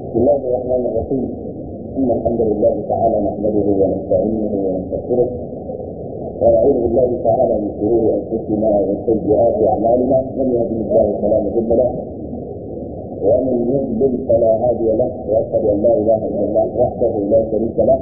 بسم الله الرحمن الرحيم إن الحمد لله تعالى نحمده ونستعينه ونستغفره ونعوذ بالله تعالى من شرور أنفسنا ومن سيئات أعمالنا من يهده الله فلا مضل له ومن يضلل فلا هادي له وأشهد أن لا إله إلا الله وحده لا شريك له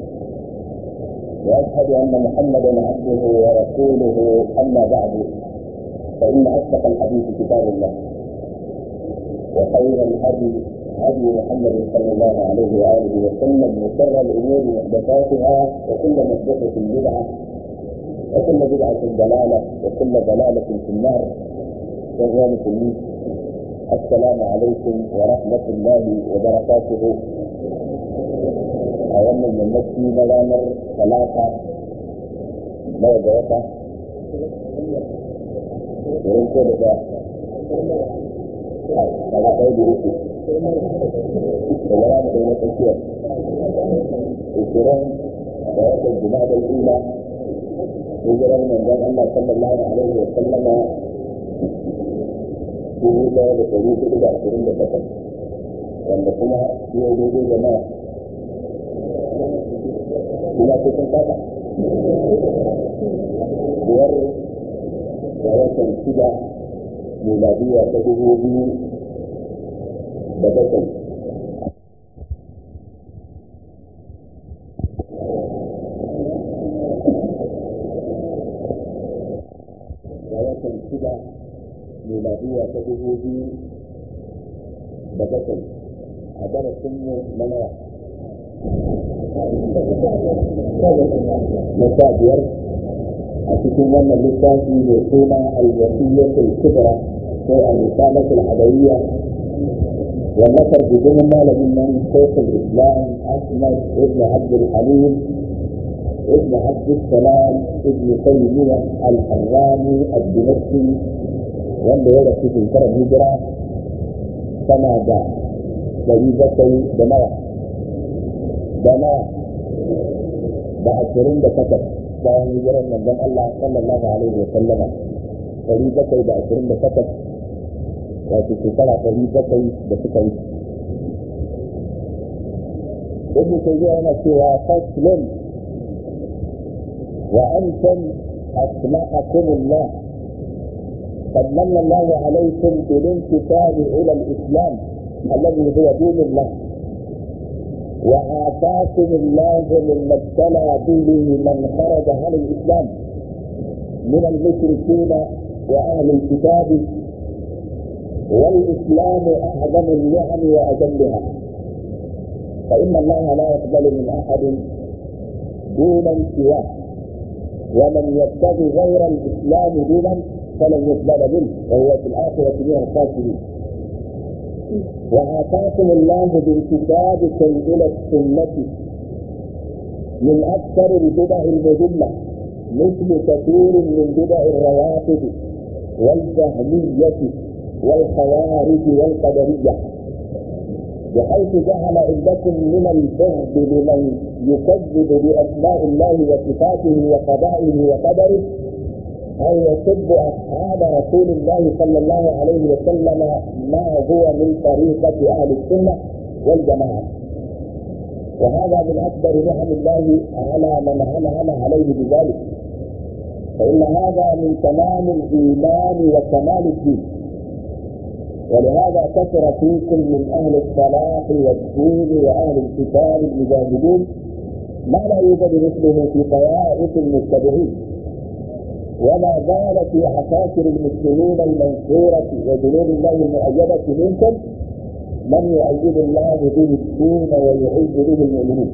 وأشهد أن محمدا عبده ورسوله أما بعد فإن أصدق الحديث كتاب الله وخير الهدي هدي محمد صلى الله عليه واله وسلم وشر الامور محدثاتها وكل محدثه بدعه وكل بدعه ضلاله وكل ضلاله في النار وهو المسلمين السلام عليكم ورحمه الله وبركاته أولا من نفسي مغامر ثلاثة ما جوتا wurin ko daga daga ɗaya da uku da wara da ɗaya na tsakiyar ishirin da watan jima'a da ila hijirar manzon Allah sallallahu alaihi wa sallama dubu ɗaya da ɗari hudu da ashirin da takwas wanda kuma yau daidai da nawa ina cikin kasa biyar da watan shida miladiya ta dubu biyu da bakwai da watan shida miladiya ta dubu biyu da bakwai a darasinmu na nawa na sha biyar a cikin wannan littafi mai suna al-wasiyyatul kubra ko al-risalatul adawiyya والنصر بدون مال من شيخ الاسلام احمد ابن عبد الحليم ابن عبد السلام ابن تيميه الحراني الدمشقي wanda ya rasu shekarar hijira tana da ɗari bakwai da nawa da nawa da ashirin da takwas bayan hijirar manzon Allah sallallahu alaihi wa sallama ɗari bakwai da ashirin da takwas wato shekara ɗari bakwai da suka yi ibn tayyiba yana cewa faslun wa antum asma'akum Allah قد من الله عليكم بالانتساب الى الاسلام الذي هو دين الله وآتاكم الله مما ابتلى به من خرج عن الإسلام من المشركين وأهل الكتاب والإسلام أعظم النعم وأجلها فإن الله لا يقبل من أحد دون سواه ومن يبتغي غير الإسلام دينا فلن يقبل منه وهو في الآخرة من الخاسرين وآتاكم الله بانتسابكم إلى السنة من أكثر البدع المذلة مثل كثير من بدع الروافض والجهمية والخوارج والقدرية بحيث جعل عندكم من البغض لمن يكذب بأسماء الله وصفاته وقضائه وقدره أن يسب أصحاب رسول الله صلى الله عليه وسلم ما هو من طريقة أهل السنة والجماعة وهذا من أكبر نعم الله على من أنعم عليه بذلك فإن هذا من تمام الإيمان وكمال الدين ولهذا كثر فيكم من أهل الصلاح والدين وأهل الكتاب المجاهدين ما لا يوجد مثله في طوائف المتبعين وما زال في عساكر المسلمين المنصورة وجنود الله المؤيدة منكم من يؤيد الله به الدين ويعز به المؤمنين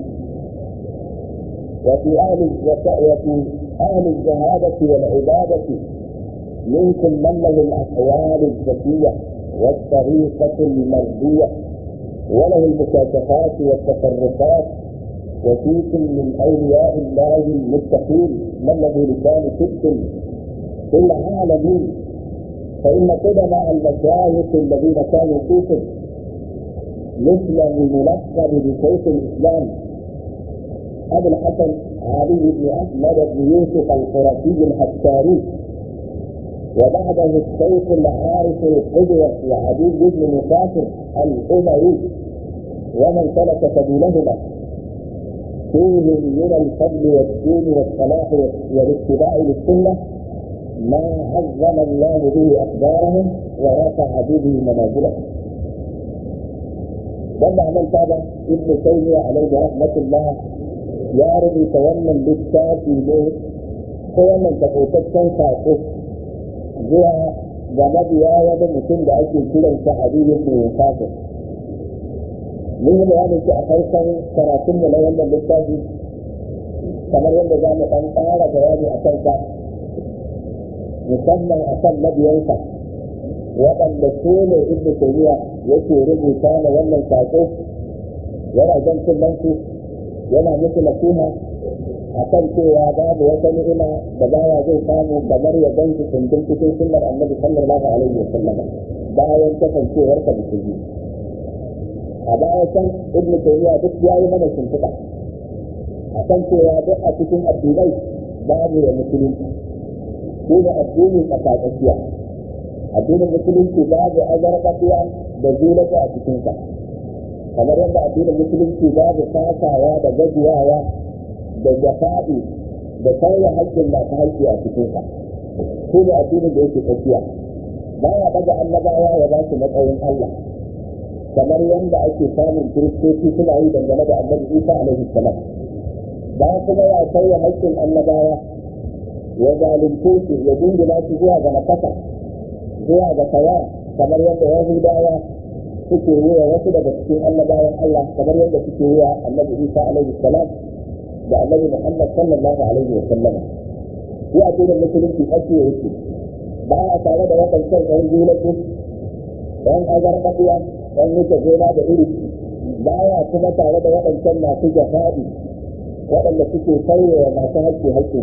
وفي أهل وفي أهل الجهادة والعبادة منكم من له الأقوال الذكية والطريقة المرضية وله المكاشفات والتصرفات وفيكم من أولياء الله المتقين من له لسان صدق في العالمين فإن قدماء المشايخ الذين كانوا فيكم مثل الملقب بشيخ الإسلام أبو الحسن علي بن أحمد بن يوسف القرشي الحساري وبعده الشيخ العارف القدوة وعدي بن مسافر الأموي ومن سلك سبيلهما فيهم من الفضل والدين والصلاح والاتباع للسنه ما عظم الله به اقدارهم ورفع به منازلهم. لما عمل هذا ابن تيميه عليه رحمه الله يا رب تولى بالتاتي له تولى تقوتكم ساقه zuwa ga mabiya wani mutum da ake kiransa Habibu ibn Musafir. Mun yi bayanin shi a farkon karatun mu na wannan littafi kamar yadda za mu ɗan ƙara bayani a kansa musamman a kan mabiyansa waɗanda su ne ibn Taymiya yake rubuta na wannan saƙo yana jan kullansu yana musu nasiha a kan cewa babu wata ni'ima da bawa zai samu kamar ya ganci kundin cikin sunnar annabi sallallahu alaihi wa sallama bayan kasancewar ka musulmi a baya can ibn taymiya duk ya yi mana shimfiɗa a kan cewa duk a cikin addinai babu ya musulunci shi ne addinin tsakatsakiya addinin musulunci babu azarƙafiya da zulata a cikinsa kamar yadda addinin musulunci babu kasawa da gajiyawa da jafa'i da sauya haƙƙin masu haƙƙi a cikinsa shi ne addinin da yake tsakiya ba ya daga annabawa ya ba su matsayin Allah kamar yadda ake samun kiristoci suna yi dangane da annabi Isa alaihi salam ba kuma ya sauya haƙƙin annabawa ya zalunce su ya dingina su zuwa ga nakasa zuwa ga tawa kamar yadda yahudawa suke yi wa wasu daga cikin annabawan Allah kamar yadda suke yi wa annabi Isa alaihi salam da annabi Muhammad sallallahu alaihi wa sallama shi a cikin musulunci ake yake ba a tare da waɗancan ɗan zulatu ɗan azarɓaɓiya ɗan wuce gona da iri ba ya kuma tare da waɗancan masu jafa'i waɗanda suke sauyewa masu haƙƙi haƙƙi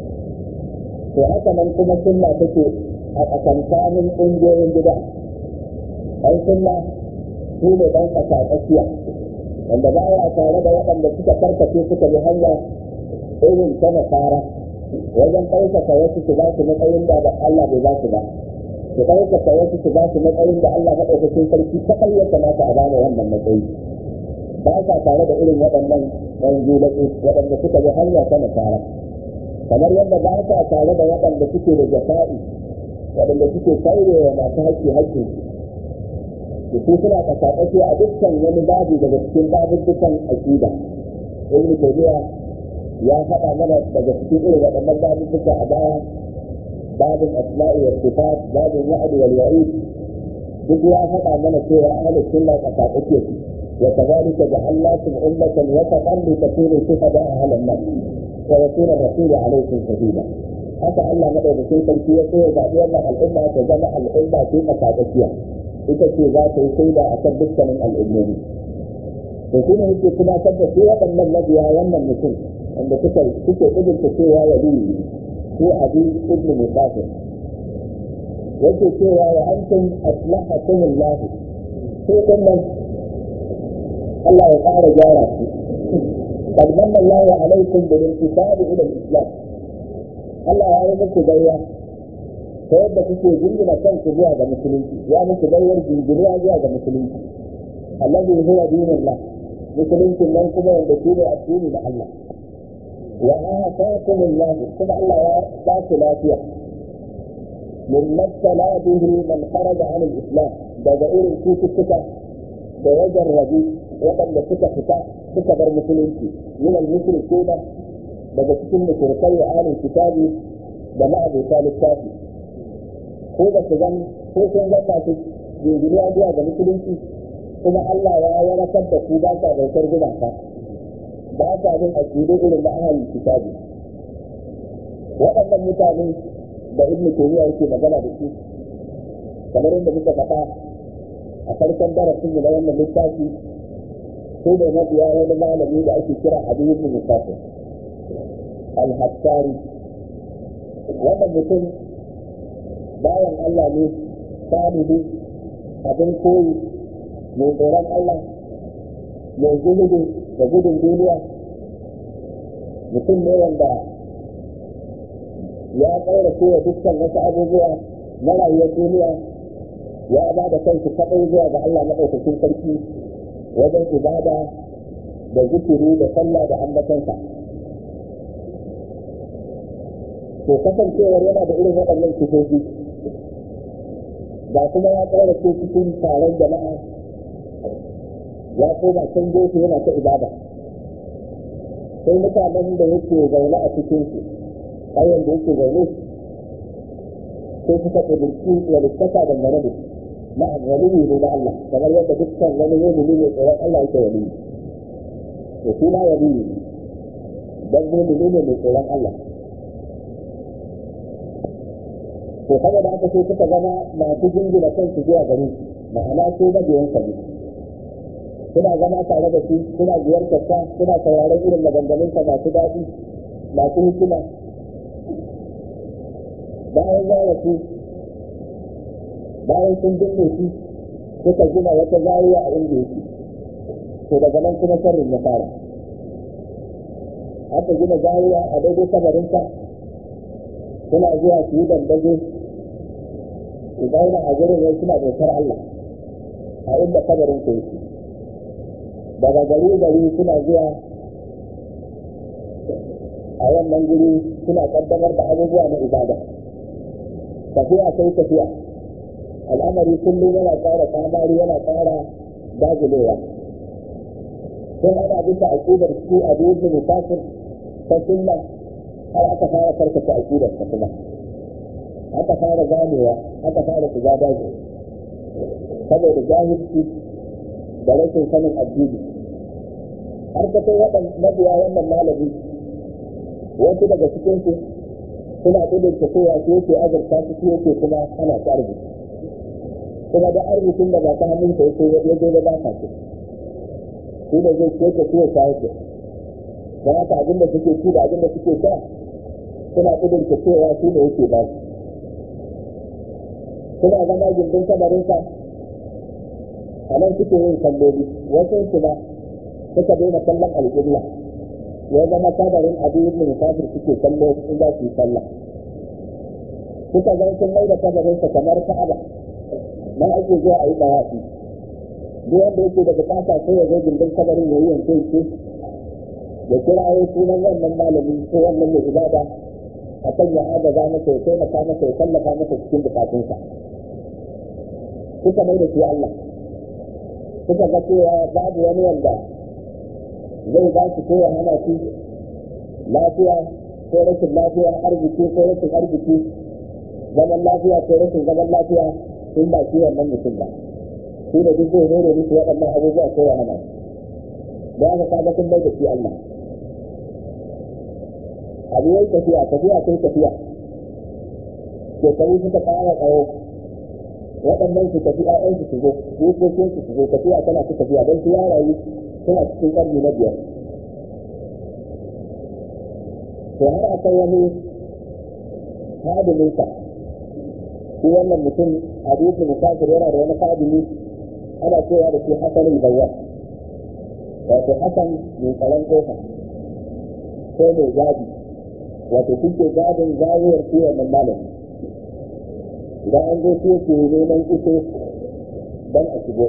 to haka nan kuma sunna take a tsakankanin ƙungiyoyin gida ɗan sunna su ne ɗan ƙasa tsakiya wanda ba ya tare da waɗanda suka karkace suka bi hanya irin ta nasara wajen ɗaukaka wasu su ba su matsayin da Allah bai ba su ba su ɗaukaka wasu su ba su matsayin da Allah maɗaukakin sarki kaɗai ya kamata a bada wannan matsayi ba sa tare da irin waɗannan ɗan zulaƙi waɗanda suka bi hanya ta nasara kamar yadda ba sa tare da waɗanda suke da jafa'i waɗanda suke kaurewa masu haƙƙi haƙƙin su su suna kasakace a dukkan wani babu daga cikin babubbukan aƙida ibn taymiya ya faɗa mana daga cikin irin waɗannan babubbuka a baya babin asma'i wa sifat babin wa'd wal wa'id duk ya faɗa mana cewa ahlus sunna kasakace su wa kadhalika ja'alnakum ummatan wasatan li takunu shuhada'a 'ala an-nas wa yakuna rasulu 'alaykum shahida haka Allah madaukakin sarki ya so ya zaɓi wannan al'umma ta zama al'umma ce kasakaciya ita ce za ta yi shaida a kan dukkanin al'ummomi. To shi ne yake tunatar da su waɗannan mabiya wannan mutum wanda suka suke ƙudurta cewa ya bi ko abi ibn musafir. Yake cewa wa antum aslahakum Allah ko kuma Allah ya ƙara gyara su. قد من الله عليكم بالانتساب إلى الإسلام. Allah ya yi muku gayya ta yadda kuke jingina kanku zuwa ga musulunci ya muku bayar jingina zuwa ga musulunci allazi huwa dinullah musulunci nan kuma wanda shi ne addini da Allah wa ataakum Allah kuma Allah ya ba ku lafiya min mabtala bihi man kharaja an al-islam daga irin cututtuka da ya jarrabi waɗanda suka fita suka bar musulunci min al-mushrikuna daga cikin mushrikai wa ahlul kitabi da ma'abuta littafi ko da su zan ko sun zama su jinjiriya zuwa ga musulunci kuma Allah ya wadatar da ku ba sa bautar gumaka ba sa bin aƙidu irin da ahalin kitabi waɗannan mutane da ibn taymiya yake magana da su kamar yadda muka faɗa a farkon darasin mu na wannan littafi sai da mabiya wani malami da ake kira Habib ibn Musafir al-Hattari wannan mutum bayan Allah ne salihu abin koyi mai tsoron Allah mai zuhudu da gudun duniya mutum ne wanda ya ƙaura kowa dukkan wasu abubuwa na rayuwar duniya ya ba da kansu kaɗai zuwa ga Allah maɗaukakin sarki wajen ibada da zikiri da sallah da ambatansa to kasancewar yana da irin waɗannan sifofi ba kuma ya tsara ce cikin taron jama'a ya koma can gefe yana ta ibada sai mutanen da yake zaune a cikin su ƙauyen da yake zaune sai suka ƙudurci walittaka da gane da na'am waliyi ne na Allah kamar yadda dukkan wani mumini ne tsoron Allah yake waliyi to shi ma waliyi ne dan mumini ne mai tsoron Allah to saboda haka sai suka zama masu jingina kansu zuwa gare shi ma'ana su mabiyan sa ne suna zama tare da shi suna ziyartar sa suna sauraron irin maganganun sa masu daɗi masu hikima bayan ya rasu bayan sun binne shi suka gina wata zariya a inda yake to daga nan kuma sharrin ya fara aka gina zariya a daidai kabarinsa suna zuwa su yi dandazo su zauna a gurin wai suna bautar Allah a inda kabarin ku yake daga gari gari suna zuwa a wannan guri suna kaddamar da abubuwa na ibada tafiya sai tafiya al'amari kullum yana ƙara kamari yana ƙara dagulewa sun ana bisa aƙidar su a duk musafir ta sunna har aka fara karkata aƙidar ta kuma aka fara ganewa aka fara shiga daji saboda jahilci da rashin sanin addini har ka kai waɗan mabiya wannan malami wasu daga cikin su suna gudun ta kowa su yake azurta su su yake kuma ana ta arziki kuma da arzikin da ba ta hannun ta yake ya zo da ba ta ce shi da zai ce ta ciwo ta yake don haka abin da suke ci da abin da suke sha suna gudun ta cewa shi da yake ba su suna zama gindin kamarinsa a nan suke yin kalloli wasu su ba suka daina kallon alƙibla ya zama kabarin abin yin musafir suke kallo in za su yi sallah suka zan sun mai da kabarinsa kamar ka'aba nan ake zuwa a yi ɗawafi duk wanda yake da bukata sai ya zo gindin kabarin ya yi yanke yanke ya kira ya sunan wannan malami ko wannan mai ibada a kan ya agaza masa ya taimaka masa ya tallafa masa cikin bukatunsa suka mai da shi Allah suka ga cewa babu wani wanda zai ba su ko ya hana shi lafiya ko rashin lafiya arziki ko rashin arziki zaman lafiya ko rashin zaman lafiya in ba shi wannan mutum ba shi da duk zai rere musu waɗannan abubuwa ko ya hana da aka kaga sun bai da shi Allah abu yayi tafiya tafiya sai tafiya shekaru suka ƙara tsawo waɗannan su tafi ƴaƴan su zo jikokin su su zo tafiya tana su tafiya don su ya rayu suna cikin ƙarni na biyar to har akwai wani hadiminsa shi wannan mutum hadisi musafir yana da wani hadimi ana cewa da shi hasanin bayyana wato hasan mai tsaron kofa ko mai gadi wato suke gadin zawiyar shi wannan malami idan an zo su ke neman ito don a shigo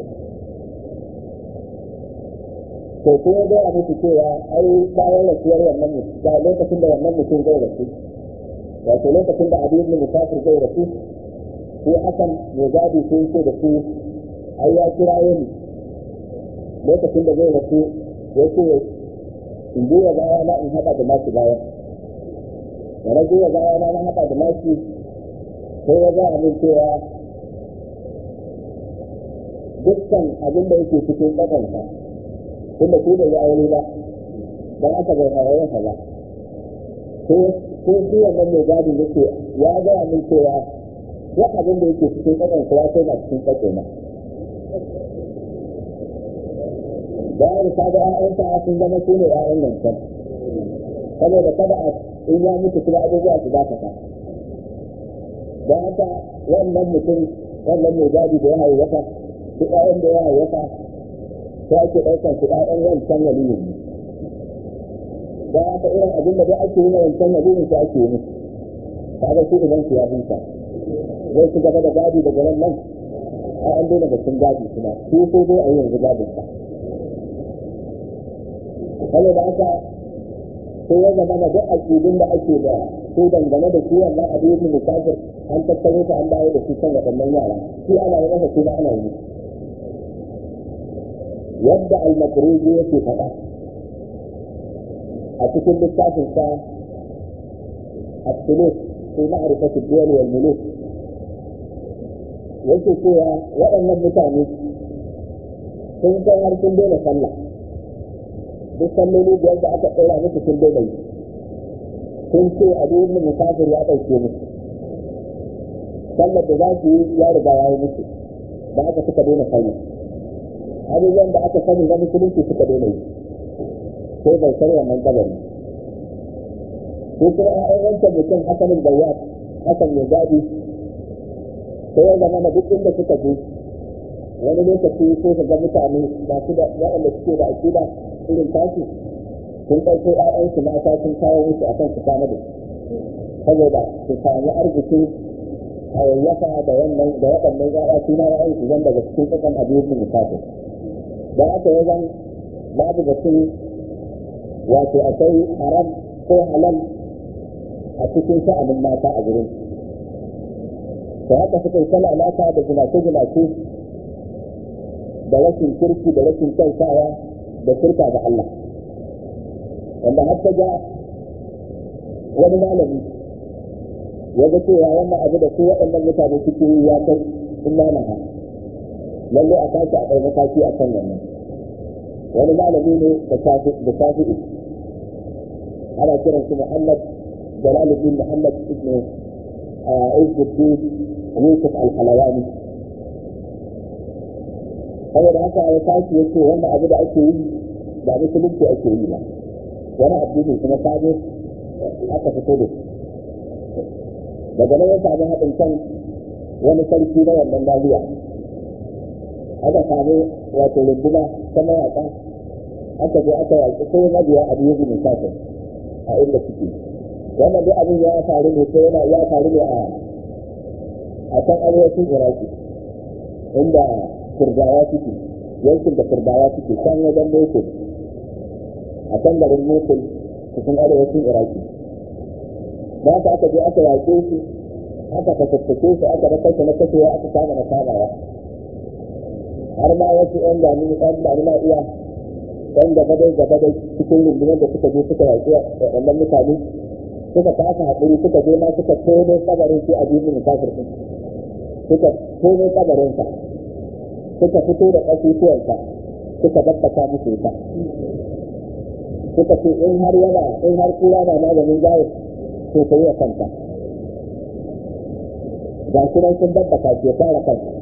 to ko ya gaya musu cewa ai bayan rasuwar wannan mutum da lokacin da wannan mutum zai rasu wato lokacin da abin ibn musafir zai rasu sai hasan mai gadi sun ce da su ai ya kira ni lokacin da zai rasu ya ce in juya baya na in haɗa da nasu baya da na juya baya na na haɗa da nasu sai ya ga min cewa dukkan abin da yake cikin ƙasansa tunda ko da ya aure ba don aka bai aure ba ko ko shi wannan mai gadi yake ya ga min cewa duk abin da yake cikin ƙasansa ya kai na cikin ƙasana bayan ka ga ƴaƴansa sun zama su ne ƴaƴan nan can saboda kada a in ya mutu kuma abubuwa su dakata don haka wannan mutum wannan mai gadi da ya haihuwa su ƴaƴan da ya haihuwa sai ake ɗaukar su ƴaƴan wancan waliyin don haka irin abin da dai ake yi na wancan waliyin su ake yi musu kaga su idan su ya huta zai ci gaba da gadi daga nan nan a an daina batun gadi kuma su ko dai a yi yanzu gadin sa saboda haka sai ya zama na duk aƙidun da ake da su dangane da shi wannan abu yake musafir an tattaro ta an dawo da shi kan waɗannan yara shi ana yi masa kuma ana yi yadda al-makruji yake faɗa a cikin littafin sa السلوك في معرفة الدول والملوك yake cewa waɗannan mutane sun kai har sun daina sallah duk salloli biyar da aka ɗora musu sun daina yi sun ce abu ibn musafir ya ɗauke musu sallar da za su yi ya riga ya yi musu da aka suka daina sallah abubuwan da aka sani na musulunci suka daina yi sai bai san wannan kabari ko kuma ƴaƴan wancan mutum hasanin bayyat hasan ya zaɓi sai ya zama na duk inda suka je wani lokaci ko ka ga mutane masu da waɗanda suke da aƙida irin tashi sun ɗauko ƴaƴansu mata sun kawo musu akan su kama da saboda su sami arziki hayayyafa da wannan da waɗannan ƴaƴa su ma ƴaƴan su zan daga cikin ƙasan abincin musafir da aka yi zan babu batun wato akwai haram ko halal a cikin sha'anin mata a gurin da haka suka yi sana alaka da ginace-ginace da rashin kirki da rashin kyautawa da shirka da Allah wanda har ta ga wani malami ya ga cewa wannan abu da su waɗannan mutane suke yi ya kai in manaha lalle a tashi a ɗau mataki a kan wannan wani malami ne da shafi'i ana kiran shi Muhammad Jalaluddin Muhammad ibn Izzuddin Yusuf al-Halawani saboda haka ya tashi yake wannan abu da ake yi ba musulunci ake yi ba wani addini kuma sabo aka fito da daga nan ya samu haɗin kan wani sarki na wannan lafiya aka samu wato runduna ta mayaƙa aka je aka yaƙi sai mabiya a biyu bin kafin a inda suke wannan duk abin ya faru ne ko yana ya faru ne a a can arewacin iraki inda kurdawa suke yankin da kurdawa suke can wajen mosul a can garin mosul cikin arewacin iraki ba ka aka je aka yaƙe su aka fatattake su aka da kashe na kashewa aka kama na kamawa har ma wasu yan jami'in ɗan jami'a iya ɗan gaba dai gaba dai cikin rundunar da suka je suka yaƙi waɗannan mutane suka kasa haƙuri suka je ma suka tono kabarin shi a jibin kafir ɗin suka tono kabarinsa suka fito da ƙasusuwansa suka babbaka musu ita suka ce in har yana in har kura na maganin jawo to ka yi wa kanta ga shi nan sun babbaka shi ya fara kanta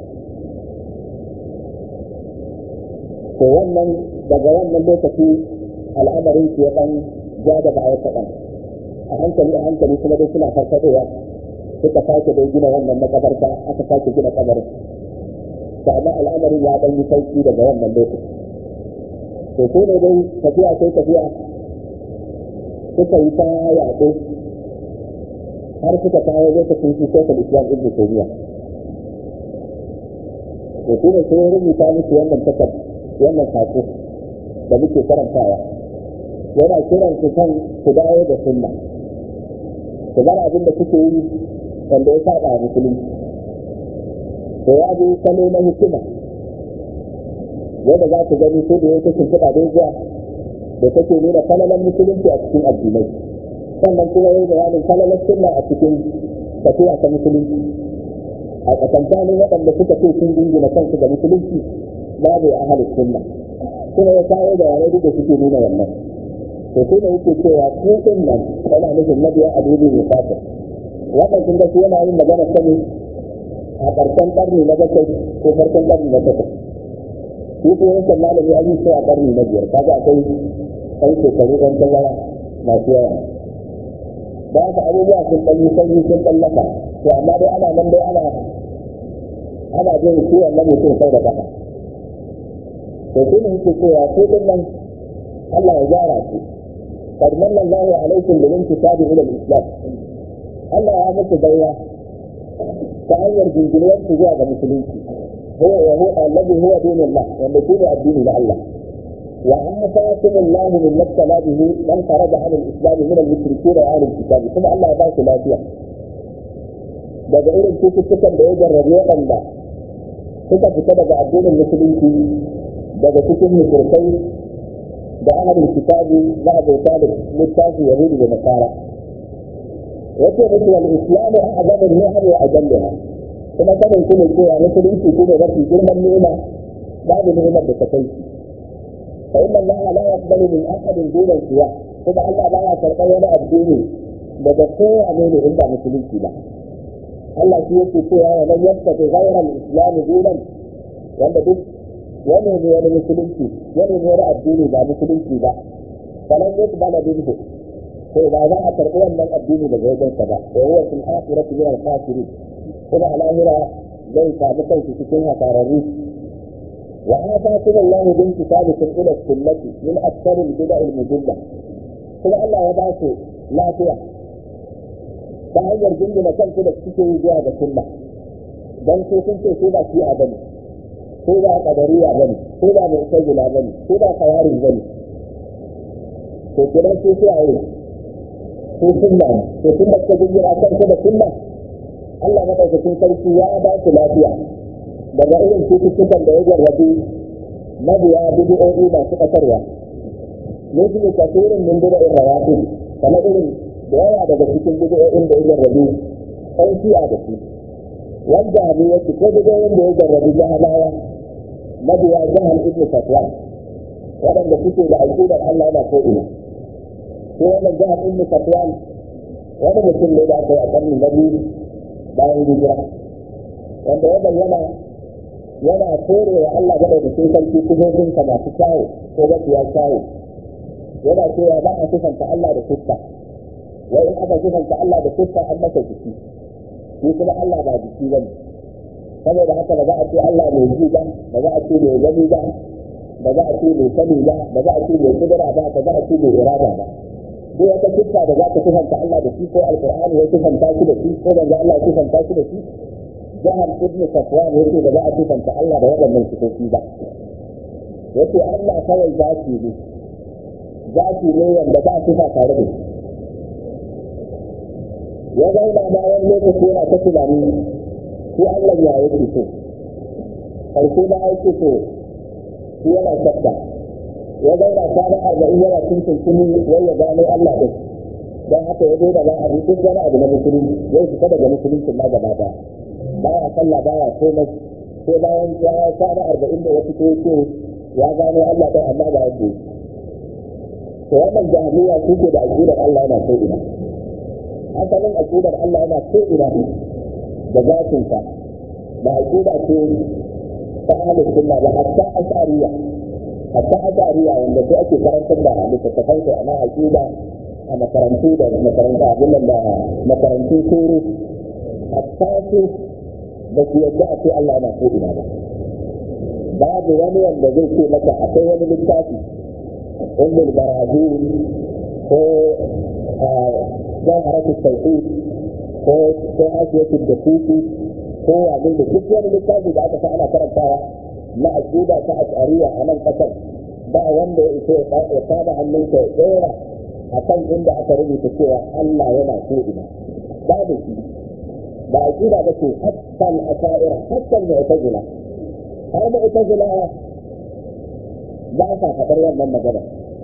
to wannan daga wannan lokaci al'amarin shi ya ɗan ja da baya kaɗan a hankali a hankali kuma dai suna farfadowa suka sake dai gina wannan makabarta aka sake gina kabarin to amma al'amarin ya ɗan yi sauki daga wannan lokaci to ko ne dai tafiya sai tafiya suka yi ta yaɗo har suka kawo lokacin shi sai islam ibn taymiya to shi ne sai rubuta musu wannan takar wannan sako da muke karantawa yana kiran su kan su dawo da sunna su bar abin da suke yi wanda ya saba musulunci to ya bi salo na hikima wanda za ku gani ko da ya kashe kuɗa doguwa da take nuna falalan musulunci a cikin addinai sannan kuma yin bayanin falalan sunna a cikin tafiya ta musulunci a tsakankanin waɗanda suka ce sun jingina kansu da musulunci babu ahalin sunna kuma ya kawo da yare da suke nuna wannan to sai da yake cewa ko din nan yana nufin mabiya a dubi mai fata wannan kun ga shi yana yin magana sani a ƙarshen ƙarni na bakwai ko farkon ƙarni na takwas shi ko yankan malami an yi sai a ƙarni na biyar kaga akwai ɗan shekaru ɗan tazara masu yawa da haka abubuwa sun ɗan yi sanyi sun ɗan lafa to amma dai ana nan dai ana ana jin ciwon na mutum sau da ƙasa to shi ne yake cewa ko din nan Allah ya gyara su qad manna Allahu alaikum bil intisabi ila al-islam Allah ya muku baiwa ta hanyar jinjiriyar su zuwa ga musulunci huwa wa huwa alladhi huwa dinullah wanda shi ne addini na Allah وعافاكم الله من ما ابتلى به من خرج عن الاسلام من المشركين واهل الكتاب ثم الله ba su lafiya daga irin cututtukan da ya jarrabe waɗanda suka fita daga addinin musulunci daga cikin musulkai da ahlul kitabi za a bauta da littafi yahudu da nasara yace musu wal islamu a'zamu ni'am wa ajalluha kuma sanin ku ne cewa musulunci shi ne mafi girman ni'ima babu ni'imar da ta kai shi fa inna allaha la yaqbalu min ahadin duna siwa kuma Allah ba ya karɓar wani addini daga kowane ne in ba musulunci ba Allah shi yake cewa wa man yattaqi ghayra al-islam dinan wanda duk wani ne wani musulunci wani ne wani addini ba musulunci ba falan yuqbala minhu to ba za a karɓi wannan addini daga wajensa ba wa huwa fil akhirati min al-khasirin kuma a lahira zai samu kansu cikin hasararru wa atakum Allah bin kitabikum ila sunnati min akthar al-bid'a al-mudilla kuma Allah ya ba su lafiya ta hanyar jingina kanku da suke yi zuwa ga sunna dan sai sun ce su ba shi a bane ko ba qadariya bane ko ba mu'tazila bane ko ba khawarij bane to kidan su sai a yi ko sunna to sunna ta jira kanku da sunna Allah madaukakin sarki ya ba su lafiya daga irin cututtukan da ya jarrabi mabiya bidi'o'i masu ƙasarwa ne su ne kasirin min bida'in rawatu kamar irin da yawa daga cikin bidi'o'in da ya jarrabi ɗan shi'a da su wanda abu ya ce ko bidi'o'in da ya jarrabi jahalawa mabiya jahal ibn fatwa waɗanda suke da aƙidar Allah yana ko ina ko wannan jahal ibn fatwa wani mutum ne da aka yi a ƙarni na biyu bayan hijira wanda ya bayyana yana kore wa Allah gaba da sun sarki kuzozinsa masu kyawu ko mafiya kyawu yana cewa ba a sifanta Allah da fuska wai in aka sifanta Allah da fuska an masa jiki shi kuma Allah ba jiki ba ne saboda haka ba za a ce Allah mai ji ba ba za a ce mai gani ba ba za a ce mai sani ba ba za a ce mai kudura ba ba za a ce mai irada ba ko wata fuska da za ka sifanta Allah da shi ko alqur'ani ya sifanta shi da shi ko banza Allah ya sifanta shi da shi jahar ibnu safwan yake da za a sifanta Allah da waɗannan sifofi ba yace Allah kawai zaki ne zaki ne wanda ba sifa tare da shi ya zauna ma wani lokaci yana ta tunani shi Allah ya yake so ƙarshe na aiki so shi yana shakka ya zauna kwana arba'in yana cin tuntuni wai ya gano Allah ɗin don haka ya zo da ba a duk wani abu na musulunci zai fita daga musulunci ma gaba ɗaya baya sallah baya komai sai bayan ya kwana arba'in da ya fito ce ya gano Allah ɗin amma ba yake to wannan jahiliya su ke da aƙidar Allah yana ko ina asalin aƙidar Allah yana ko ina da zatinsa ba aƙida ce ta ahlus sunna ba hatta ash'ariyya hatta ash'ariyya wanda sai ake karantar da littattafan su ana aƙida a makarantu da makarantu abin da makarantu turu hatta su ba su yadda a ce Allah yana ko ina ba babu wani wanda zai ce maka akwai wani littafi ummul barazil ko jawharatu tauhid ko ko hasiyatul dakuki ko wani da duk wani littafi da aka sa ana karantawa na aqida ta ash'ariya a nan kasar ba wanda ya iso ya saba hannunsa ya tsora a kan inda aka rubuta cewa Allah yana ko ina babu shi ba aqida ba ce hatta al-asha'ira hatta al-mu'tazila har mu'tazila ba sa faɗar wannan magana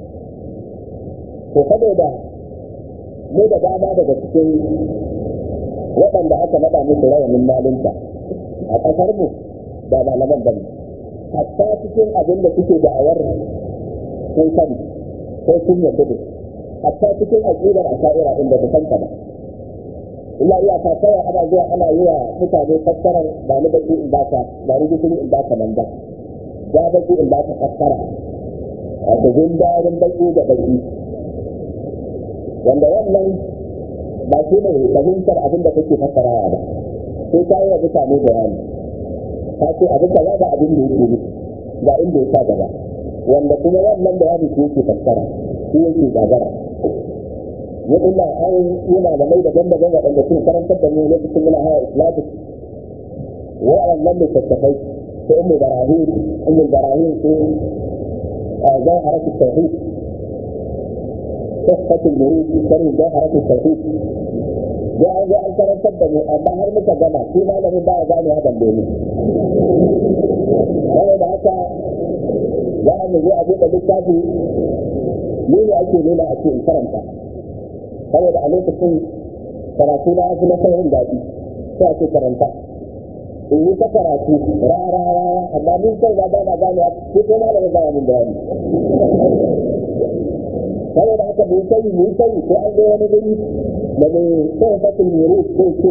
to saboda mu da dama daga cikin waɗanda aka naɗa musu rawanin malinta a ƙasar mu ba malaman bane hatta cikin abin da suke da'awar sun sani ko sun yarda da hatta cikin aƙidar asha'ira inda ta santa ba illa iya ta kawai ana zuwa ana yi wa mutane fassarar ba ni baki in baka ba ni gishiri in baka nan ba ja baki in baka fassara wato jin daɗin baki da baki wanda wannan ba shi ne fahimtar abin da kake fassarawa ba sai ka yi wa mutane bayani ka ce abin da ba abin da yake nufi ga inda ya sa gaba wanda kuma wannan bayani shi yake fassara shi yake gagara ya illa an yi malamai daban daban waɗanda sun karantar da mu lokacin muna hawa islamic wa'annan littattafai su ummu barahim ummu barahim su جوهرة التوحيد تحفة المريد شرح جوهرة التوحيد da an zo an karantar da mu amma har muka gama shi malamin ba a gane hakan domin saboda haka za a mu zo a buɗe littafi ni ne ake nuna a ce in karanta saboda a lokacin karatu na fi na saurin daɗi sai ake karanta in yi ta karatu rara rara amma mun kai na ba na gane ko ko malamin ba min bayani saboda haka mu sani mu sani ko an zo wani guri da mai sai fatin yuru sai ce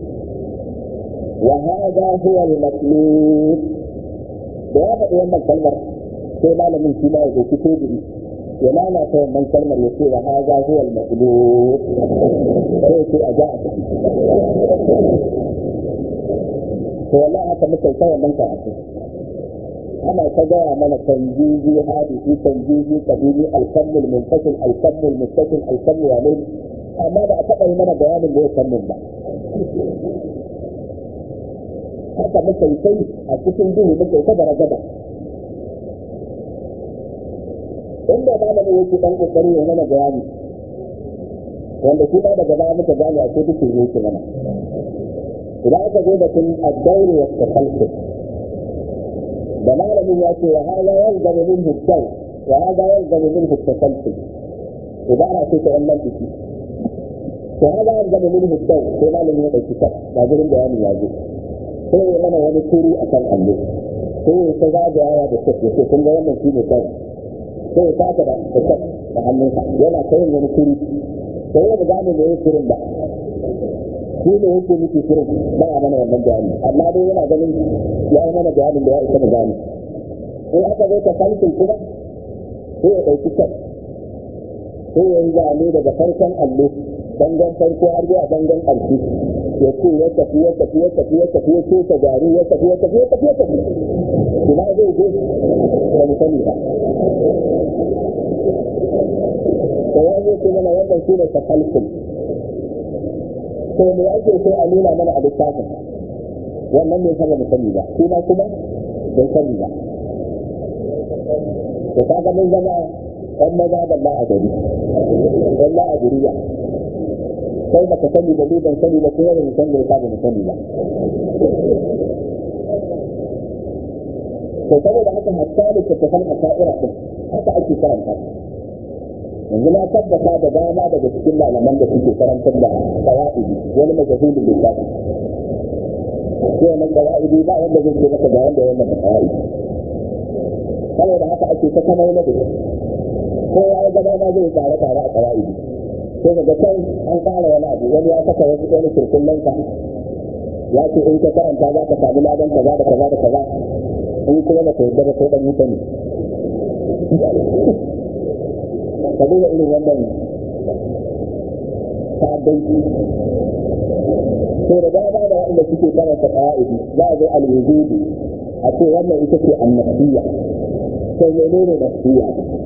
wa hada huwa al-matlub da ya faɗi wannan kalmar sai malamin shi ma ya dauki teburi ya lalata wannan kalmar ya ce wa hada huwa al-matlub sai ce a ja a tafi to wallahi haka muka kai wannan karatu ana ta gaya mana tanjizi hadisi tanjizi kabili alkammul munfasil alkammul muttasil alkammul wa amma da a taɓa yi mana bayanin da ya kammun ba haka muka yi kai a cikin duhu muka yi ta gara gaba inda malamin yake dan kokari ya mana bayani wanda shi ba daga baya muka gane a cikin duhu yake mana idan aka zo da kun addauri wa tafalsuf da malamin ya ce wa hada yalzamu minhu ad-daw wa hada yalzamu minhu at-tasalsul ibara ce ta wannan biki to hada yalzamu minhu ad-daw sai malamin ya dauki ta ba gurin bayani ya zo sai ya mana wani turu akan allo sai ya ta zagayawa da shek ya ce kun ga wannan shi ne daw sai ya taka da shek da hannunsa yana ta yin wani turu sai ya gane me yake turin ba shi ne yake miki shirin ba a mana wannan bayani amma dai yana ganin ya yi mana bayanin da ya isa mu gane in aka zo ta falkin kuma sai ya ɗauki kan sai ya yi zane daga farkon allo dangon farko har zuwa dangon ƙarshe ya ce ya tafi ya tafi ya tafi ya tafi ya ce gari ya tafi ya tafi ya tafi ya tafi ina zai je ba mu sani ba da ya zo ce mana wannan shi ne ta falkin to me ake so a nuna mana a littafin wannan ne sama sani ba shi ma kuma bai sani ba to kaga mun zama ɗan maza da ba a gari ɗan la a guriya sai ba ka sani ba ni ban sani ba kuma ban san da ya ba sani ba to saboda haka hatta da tattafan a sha'ira din haka ake karanta yanzu na tabbata da dama daga cikin malaman da suke karantar da qawaidi wani majahulin lissafi ko wannan qawaidi ba wanda zai ce maka ga wanda wannan qawaidi saboda haka ake ta kamar na da ko ya ga dama zai tsare tsare a qawaidi sai daga can an fara wani abu wani ya saka wasu wani kirkullan ka ya ce in ka karanta za ka samu ladan kaza da kaza da kaza in kuma ba ka yarda ba sai dan mutane ka duba irin wannan ta'addanci to da dama da wanda suke karanta qawaidi za a zo al-wujudi a ce wannan ita ce annabiyya to menene nafsiyya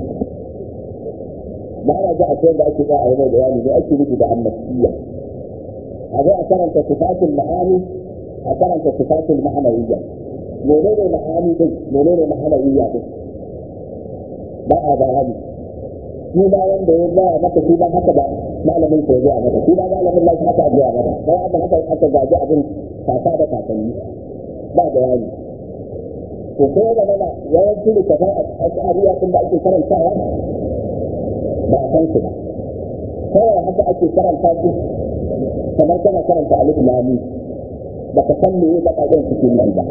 ba na ga a ce da ake ba a yi mai bayani ne ake nufi da annabiyya a zo a karanta sifatul ma'ani a karanta sifatul ma'anawiyya menene ma'ani din menene ma'anawiyya din ba a bayani shi ma wanda ya gaya maka shi ba haka ba malamin ko ya maka shi ba malamin lafi haka ya maka sai aka haka aka gaji abin kaka da kakanni ba bayani to sai da mana yawanci da kafa a tsariya din da ake karantawa ba a san su ba kawai haka ake karanta su kamar kana karanta alif lami ba ka san meye bakaƙen suke nan ba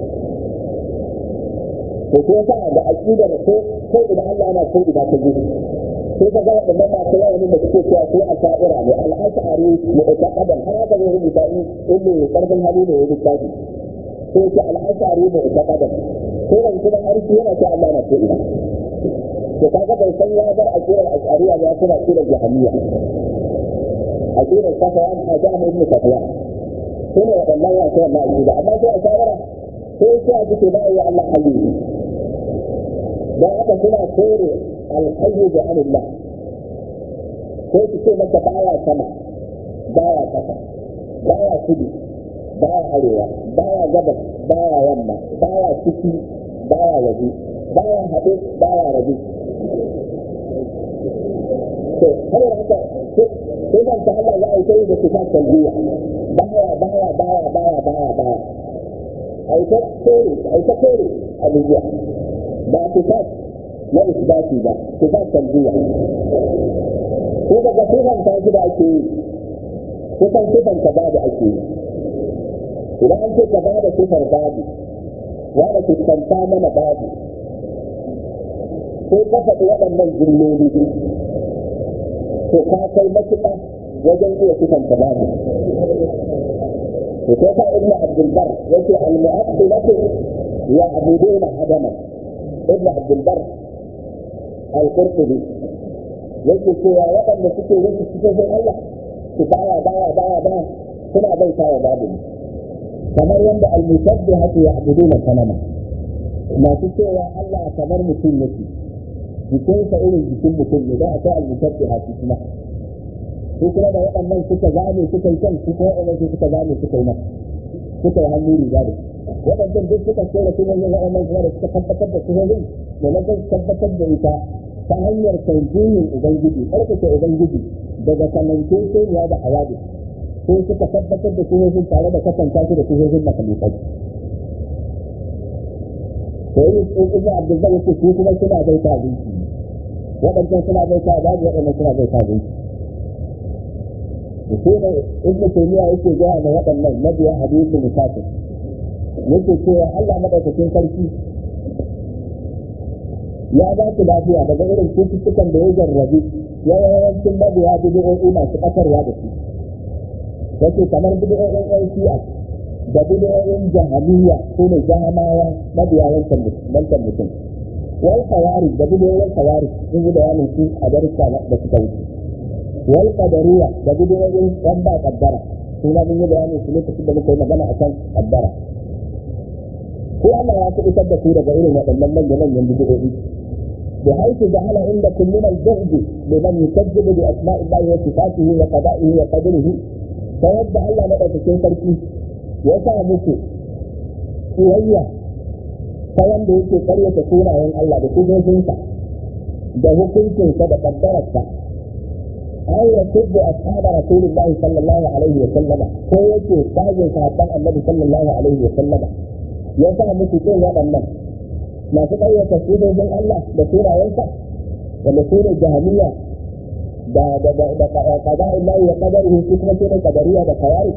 to ko sa da aqida da ko ko idan Allah yana ko idan ka ji sai ka ga wadannan ba sai wani da suke cewa ko asha'ira ne al-ash'ari ne da kadan har aka zo rubuta in ilmi karfin hali ne yake tafi sai ce al-ash'ari ne da kadan sai da kuma har shi yana cewa Allah yana ko idan to kaga bai san ya bar aqidar ash'ariya ya kuma aqidar jahmiya aqidar safawan hajjam ibn safiya sai ne wadannan ya ce wannan aqida amma sai ash'ira sai sai a cikin ba ya Allah hayyu dan haka suna kore alhayyu da anillah sai su ce maka baya sama baya kasa baya kudu baya arewa baya gabas baya yamma baya ciki baya waje baya haɗe baya rabu to kamar haka sifan ta Allah za a yi kai da sifat talbiya baya baya baya baya baya baya ai ta kore ai ta kore abubuwa ba sifat na isbati ba sifat talbiya ko daga sifan ta da ake yi kusan sifan ka babu ake yi idan an ce ka ba da sifar babu wanda fuskanta mana babu sai ka faɗi waɗannan jimloli to ka kai matuƙa wajen iya sifanta babu to sai ka ibnu abdul bar yace al mu'addilatu ya abuduna adama ibnu abdul bar al qurtubi yake cewa waɗanda suke yin cikin Allah su baya baya baya baya suna bauta wa babu kamar yadda al-musabbihatu ya'buduna sanama masu cewa Allah kamar mutum yake jikinsa irin jikin mutum ne da akwai al-musabbihatu kuma su kuma da waɗannan suka zame suka yi kan su kuma waɗannan suka zame suka yi nan suka yi hannu riga da waɗannan duk suka ce da kuma yin waɗannan kuma da suka tabbatar da suhohin da na kan tabbatar da ita ta hanyar tanzihin ubangiji ƙarfafa ubangiji daga kamanceceniya da awadi sai suka tabbatar da suhohin tare da kasanta su da suhohin makalikai to yi ibn abdullah yake su kuma suna bai ta abinci waɗancan suna bai ta babu waɗannan suna bai ta abinci da sai da ibn taymiya yake gaya da waɗannan mabiya hadisi musafir yake cewa Allah madaukakin sarki ya ba su lafiya daga irin cututtukan da ya jarrabi yawancin mabiya bidiyoyi masu ƙasarwa da su yake kamar bidiyoyin yan shi'a da bidiyoyin jahiliya ko ne jahamawa mabiya wancan mutum wal kawari da bidiyoyin kawari sun yi bayanin su a darussa da suka wuce wal qadariya da bidiyoyin yan ba kaddara sun ma mun yi bayanin su lokacin da muka yi magana akan kaddara ko Allah ya fi isar da su daga irin waɗannan manya-manyan bidiyoyi بحيث جعل عندكم من الجهد بمن يكذب باسماء الله وصفاته وقضائه وقدره فيبدا الله مدى في تركي يسامك سوية فيم da yake karyata sunayen Allah da kudojinsa da hukuncinsa da kaddararsa an ya tubbu ashaba rasulullahi sallallahu alaihi wa sallama ko yake kajin sahabban annabi sallallahu alaihi wa sallama ya sa muku kin waɗannan masu ƙayyata sudojin Allah da sunayensa wanda su ne jahiliya da da da da qada'in lahi wa qadarihi su kuma su ne qadariya da kawari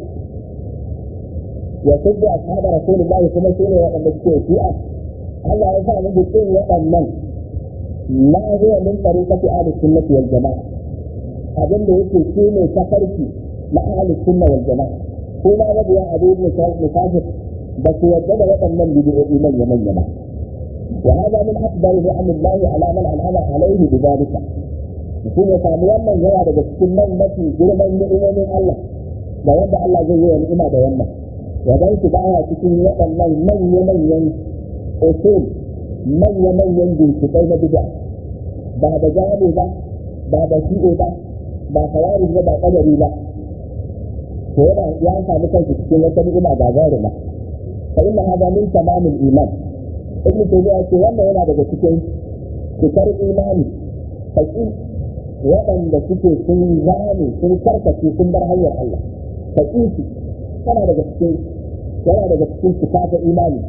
ya tudda ashab rasulullahi kuma su ne waɗanda suke shi'a Allah ya sa mu bikin waɗannan la huwa min tariqati ahli sunnati wal jama'a abin da yake shi ne tafarki na ahli sunna wal jama'a kuma mabiya abu ibn musafir ba su yadda da waɗannan bidiyoyi manya manya ba وهذا من اكبر نعم الله على من انعم عليه بذلك mutum ya samu wannan yawa daga cikin nan mafi girman ni'imomin Allah da wanda Allah zai yi wa ni'ima da wannan ya dan shi baya cikin waɗannan manya-manyan usul manya-manyan ginshiƙai na bid'a ba da gane ba ba da shi'o ba ba kawari ba ba kadari ba to yana ya samu kansa cikin wata ni'ima gagarima fa inna hada min tamamil iman ibn taymiya ce wannan yana daga cikin cikar imani haƙi waɗanda suke sun zame sun karkace sun bar hanyar Allah haƙi su yana daga cikin yana daga cikin cika ta imani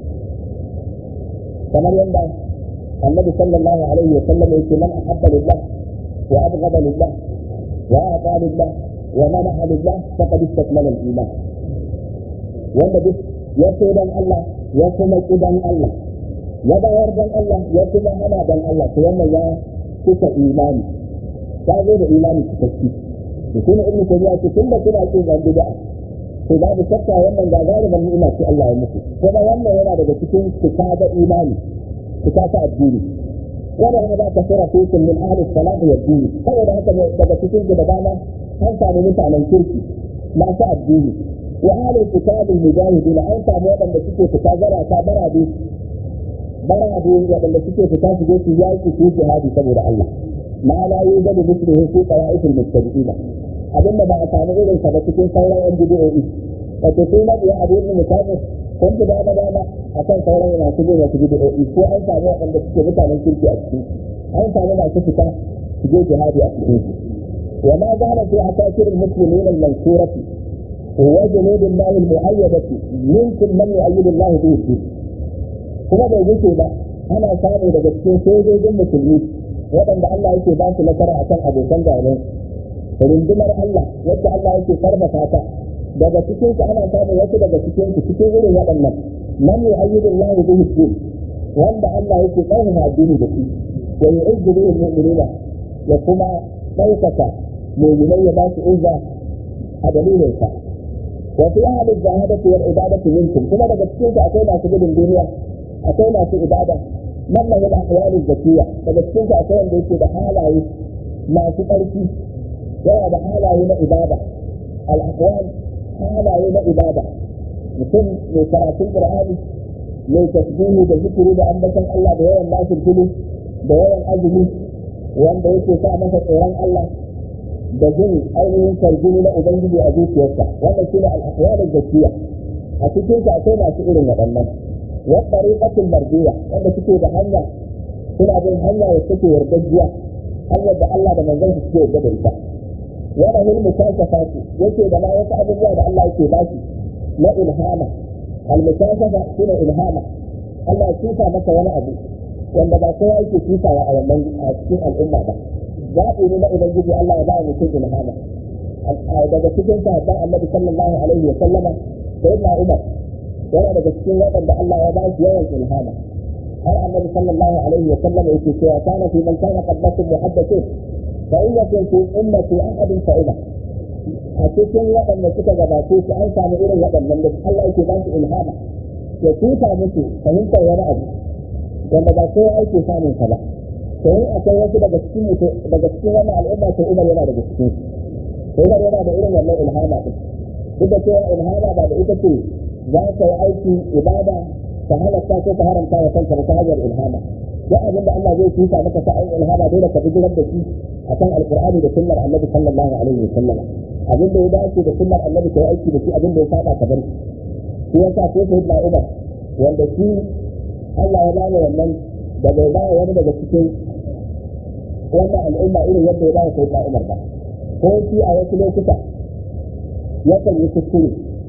kamar yadda annabi sallallahu alaihi wa sallam yake man ahabba lillah wa abghada lillah wa ata lillah wa mana'a lillah faqad istakmala al-iman wanda duk ya so dan Allah ya kuma ki dan Allah ya bayar dan Allah ya kuma hana dan Allah to wannan ya kusa imani ta zo da imani cikakki to kuma ibnu tabiya ce tun da kuna ce zan bid'a to babu shakka wannan gagarumin ni'ima ce Allah ya muku kuma wannan yana daga cikin cika da imani cika ta addini wanda hada ka sura fikum min ahli salah wa dini saboda haka daga cikin da dama an samu mutanen kirki masu addini wa ahli kitabul mujahidin an samu waɗanda suke fita zara ta barabe barabe waɗanda suke fita su je su yaƙi su jihadi saboda Allah ma la yujadu mithluhu fi qara'atil mustaqima abinda ba a samu irin sa ba cikin sauran yan bid'o'i wato sai na biya abu ibn mutabi kun fi dama dama a kan sauran masu bin wasu bid'o'i ko an samu waɗanda suke mutanen kirki a cikin an samu masu fita su je jihadi a cikin su wa ma zana fi asakir muslimin al-mansurati wa junud Allah al-mu'ayyadati minkum man yu'ayyidu Allah bihi kuma bai wuce ba ana samu daga cikin sojojin musulmi waɗanda Allah yake ba su nasara akan abokan gaban rundunar Allah wacce Allah yake karfafa ta daga cikin su ana samun wasu daga cikin su cikin irin waɗannan man yu'ayyidu Allah bihi din wanda Allah yake karfafa addini da shi wa yu'izzu bihi al-mu'minina ya kuma ɗaukaka mu'minai ya ba su izza a dalilin sa wa fi ahli al-jahadati wal ibadati minkum kuma daga cikin su akwai masu gudun duniya akwai masu ibada man lahu al-ahwal zakiya daga cikin su akwai wanda yake da halaye masu ƙarfi yana da halaye na ibada al-ahwal halaye na ibada mutum mai karatun qur'ani mai tasbihi da zikiri da ambaton Allah da yawan nasir fili da yawan azumi wanda yake sa masa tsoron Allah da jin ainihin sarjini na ubangiji a zuciyarsa wanda shi ne al-aqwal zakiya a cikin sa akwai masu irin waɗannan wa tariqatul mardiya wanda suke da hanya suna bin hanya da suke yardajiya hanyar da Allah da manzon su suke yarda da ita wani hilmu kashafa su yake da ma wasu abubuwa da Allah yake ba shi na ilhama almukashafa shine ilhama Allah ya tusa maka wani abu wanda ba kowa yake tusawa a wannan a cikin al'umma ba zaɓi ne na ubangiji Allah ya ba mutum ilhama daga cikin sahabban annabi sallallahu alaihi wa sallama sayyidina Umar yana daga cikin waɗanda Allah ya ba shi yawan ilhama har annabi sallallahu alaihi wa sallama yake cewa kana fi man kana qablakum muhaddathun فإن يكن في أمة أحد فإذا أتكن وأن suka gabace su an samu irin waɗannan da Allah yake ba su ilhama ya tuta musu fahimtar wani abu wanda ba kowa yake samun sa ba to in akwai wasu daga cikin daga cikin wannan al'umma to Umar yana daga cikin su Umar yana da irin wannan ilhama din duk da cewa ilhama ba da ita ce za ka yi aiki ibada ka halatta ko ka haramta wa kanka ta hanyar ilhama duk abin da Allah zai tuta maka ta ayin ilhama dole ka bijirar da shi akan alqur'ani da sunnar annabi sallallahu alaihi wa sallam abin da ya dace da sunnar annabi kai aiki da shi abin da ya saba ka bar shi yasa ko sai da Umar wanda shi Allah ya bani wannan da bai ba wani daga cikin wannan al'umma irin yadda ya ba sai da Umar ba ko shi a wasu lokuta yakan yi kuskure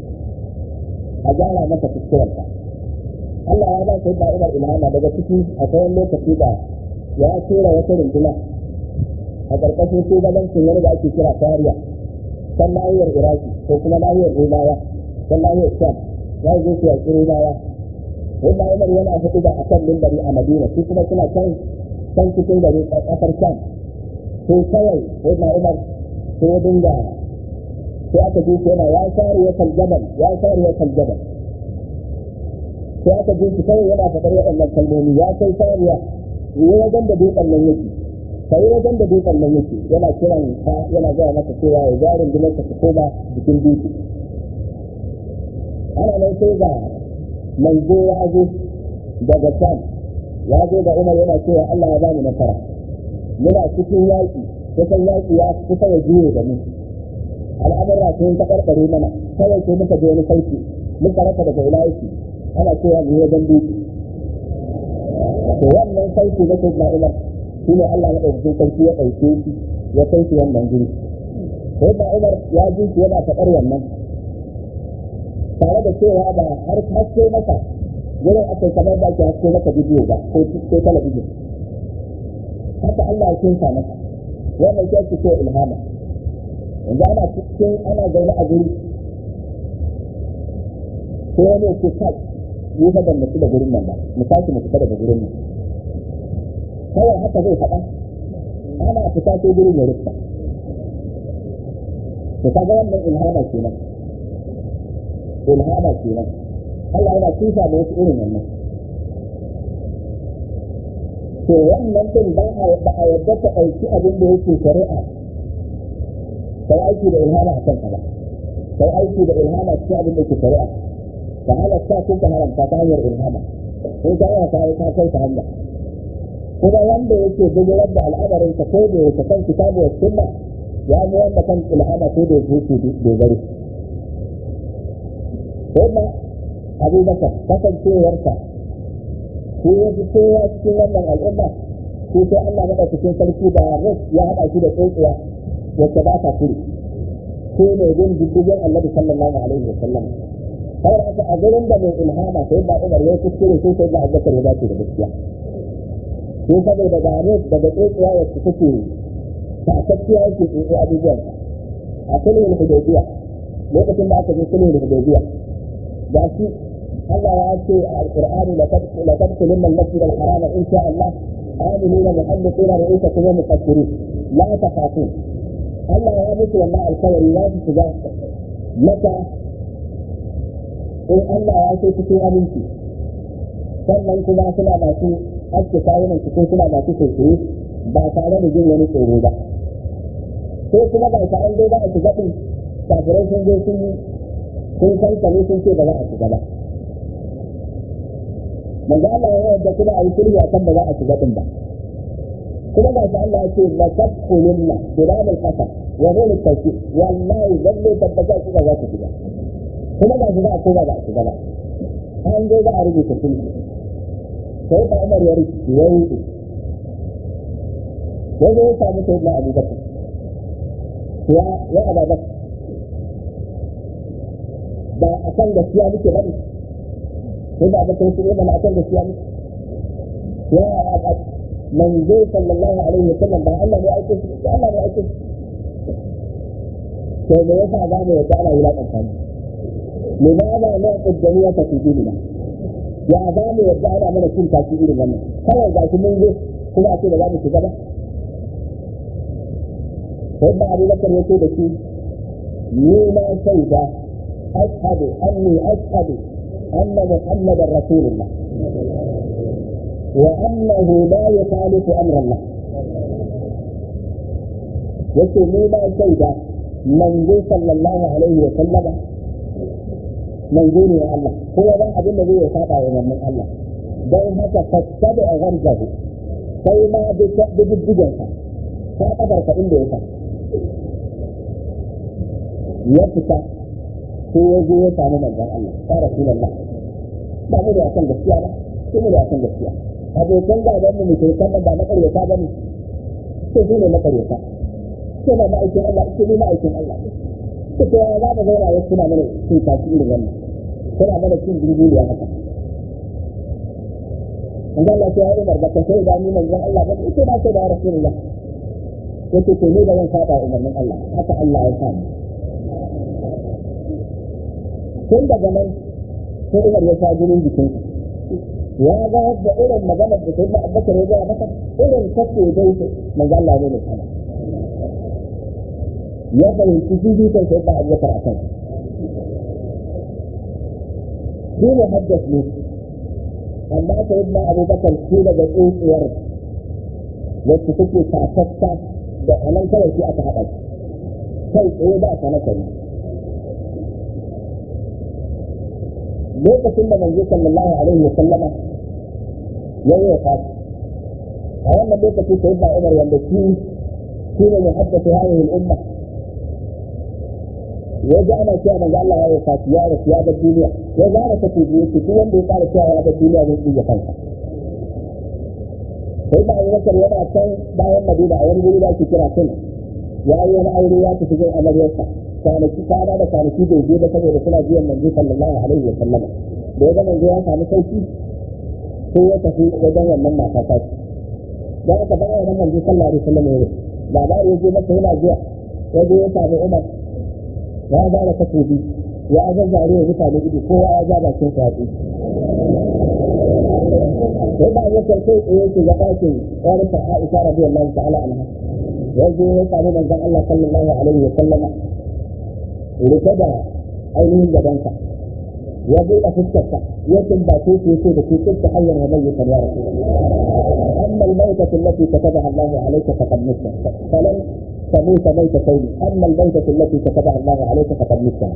a gyara masa kuskurensa Allah ya ba sai da Umar ilhama daga ciki akwai wani lokaci da ya tura wata runduna a ƙarƙashin shugabancin wani da ake kira Sariya kan nahiyar Iraki ko kuma nahiyar Rumawa kan nahiyar Sham ya zo su yaƙi Rumawa wanda Umar yana hudu da akan mimbari a Madina su kuma suna kan kan cikin gari ƙasar Sham sai kawai wanda Umar sai ya dinga sai aka ji yana ya sari ya kaljabal ya sari ya kaljabal sai aka ji shi kawai yana faɗar waɗannan kalmomi ya kai sariya yi wajen da dutsen nan yake ka yi wajen da dutsen nan yake yana kiran ka yana gaya masa cewa ya jarin dinar ka koma jikin dutse ana nan sai ga manzo ya zo daga can ya zo da umar yana cewa Allah ya bani nasara muna cikin yaƙi kusan yaƙi ya kusa ya juye da mu al'amura sun taɓarɓare mana kawai sai muka je wani sauki muka rasa daga ila yake ana cewa mu wajen dutse to wannan sauki na sai na umar shi ne Allah ya ɗauki sarki ya ɗauke shi ya kai shi wannan guri sai na umar ya ji shi yana faɗar wannan tare da cewa ba har haske masa wurin aka kamar da ake haske maka bidiyo ba ko ko talabijin haka Allah ya kinsa masa wannan shi ake cewa ilhama yanzu ana cikin ana zaune a guri sai wani ya ce kai yi fa ban mutu da gurin nan ba mu tashi mu fita daga gurin nan kawai haka zai faɗa ana fita sai gurin ya rufta to kaga wannan ilhama kenan ilhama kenan Allah yana tusa da wasu irin wannan to wannan din ba a ba a yadda ka ɗauki abin da yake shari'a kai aiki da ilhama a kanka ba kai aiki da ilhama cikin abin da yake shari'a ka halatta ko ka haramta ta hanyar ilhama in ka yi ta ta kai ta hanya kuma wanda yake bijirar da al'amarin ka ko da yake kan kitabu wa sunna ya mu wanda kan ilhama ko da yake dogaro Sai Abu Bakar kasancewarsa ko ya fi kowa cikin wannan al'umma ko sai Allah maɗaukakin sarki da ras ya haɗa shi da tsotsiya wacce ba ta kuri ko mai bin diddigin Annabi sallallahu alaihi wa sallam kawai haka a gurin da mai ilhama sai ba Umar ya kuskure sai sai da Abu Bakar ya dace da gaskiya ko saboda da ras daga tsotsiya wacce take takakkiya yake tsotsi abubuwan a sulhul hudaybiya lokacin da aka je sulhul hudaybiya da shi Allah ya ce a alqur'ani la tadkhulun al-masjid al-haram in sha Allah aminina muhalliqina ru'usakum wa muqaddirin la takhafun Allah ya mutu wannan alkawari ya su shiga maka in Allah ya ce cikin aminci sannan kuma suna masu aske kawunan cikin suna masu sosai ba tare da jin wani tsoro ba sai kuma ba ta an dai ba a shiga din kafirai sun je sun sun kankane sun ce ba za a shiga ba manzo Allah ya yarda kuma a yi sulhu akan ba za a shiga din ba kuma ba ta Allah ya ce la tadkhulunna bilam al-qasam wa hum al-tawfiq wallahi lalle tabbata ku ba za ku shiga kuma ba za a koma ba a shiga ba an dai za a rubuta sulhu sai ba Umar ya rubuta ya rubuta ya zo ya samu sayyidina Abu Bakar ya ya ababa ba a kan gaskiya muke bane sai da abokan su ne a kan gaskiya muke ya ababa manzo sallallahu alaihi wasallam ba Allah ne aike shi ba Allah ne aike shi to me yasa za mu yadda ana wulaƙanta mu me ba ba na kuddaniya ta fi dinina ya za mu yadda ana mana cin tashi irin wannan kawai ga shi mun zo kuma a ce da za mu shiga ba سيدنا أبو بكر يقول لك مما شهد أشهد أني أشهد أن محمدا رسول الله وأنه لا يخالف أمر الله يقول مما شهد منذ صلى الله عليه وسلم منذ يا الله هو ذا أبو الذي يتابع من الله don haka fattabi a gargahu sai ma bi diddigensa ta kadarka inda ya sa ya fita ko ya zo ya samu manzon Allah ya rasulullah ba mu da akan gaskiya ba ko mu da akan gaskiya abokan gaban mu mutum kan ba na karyata ba ne ko su ne na karyata ko ba ma'aikin Allah ko ne ma'aikin Allah ko to ya za mu zauna ya suna mana cin kashi irin wannan suna mana cin jirgin haka Inda Allah ya yi Umar baka sai da ni manzon Allah ba ita ba sai da Rasulullah yake to ni da zan saba umarnin Allah haka Allah ya sa tun daga nan sai Umar ya sa jinin jikin ya ga yadda irin maganar da sai Abubakar ya ga masa irin kace dai manzo Allah ne ne kana ya fahimci jiji kan sai Abubakar a kan shi ne haddas ne amma sai da Abubakar shi daga tsotsiyar wacce take tafasta da anan kawai shi aka haɗa kai tsaye ba ta na kari lokacin da manzo sallallahu alaihi wa sallama ya yi wa a wannan lokaci sai da Umar wanda shi shi ne muhaddatu hadhihi al-umma ya ji ana cewa manzo Allah ya yi fati ya rasu ya bar duniya ya zara ta tuji yake duk wanda ya fara cewa ya bar duniya zai tsiya kansa sai da Abu Bakar yana can bayan Madina a wani guri da ake kira Kun ya yi wani aure ya tafi jin amaryarsa kwanaki kwana da kwanaki bai je ba saboda suna biyan manzo sallallahu alaihi wa sallam da ya ga manzo ya samu sauki sai ya tafi wajen wannan mata ta ce da aka bawa nan manzo sallallahu alaihi wa sallam ya labari ya je masa yana zuwa ya je ya samu Umar ya ba da takobi ya zazzare ya mutane ido kowa ya ja bakin sa sai ba ya karfe tsaye su ga ɗakin ƙwarfa Aisha radiyallahu ta'ala anha ya je ya samu manzon Allah sallallahu alaihi wa sallama rike da ainihin gabansa ya buɗe fuskarsa ya tumbace su yace da ke kinta hanyar wa mayyukan ya rasu amma al-mautatu allati katabaha Allah alayka faqad mutta falan تموت ميتتين اما الميتة التي كتبها الله عليك فقد متها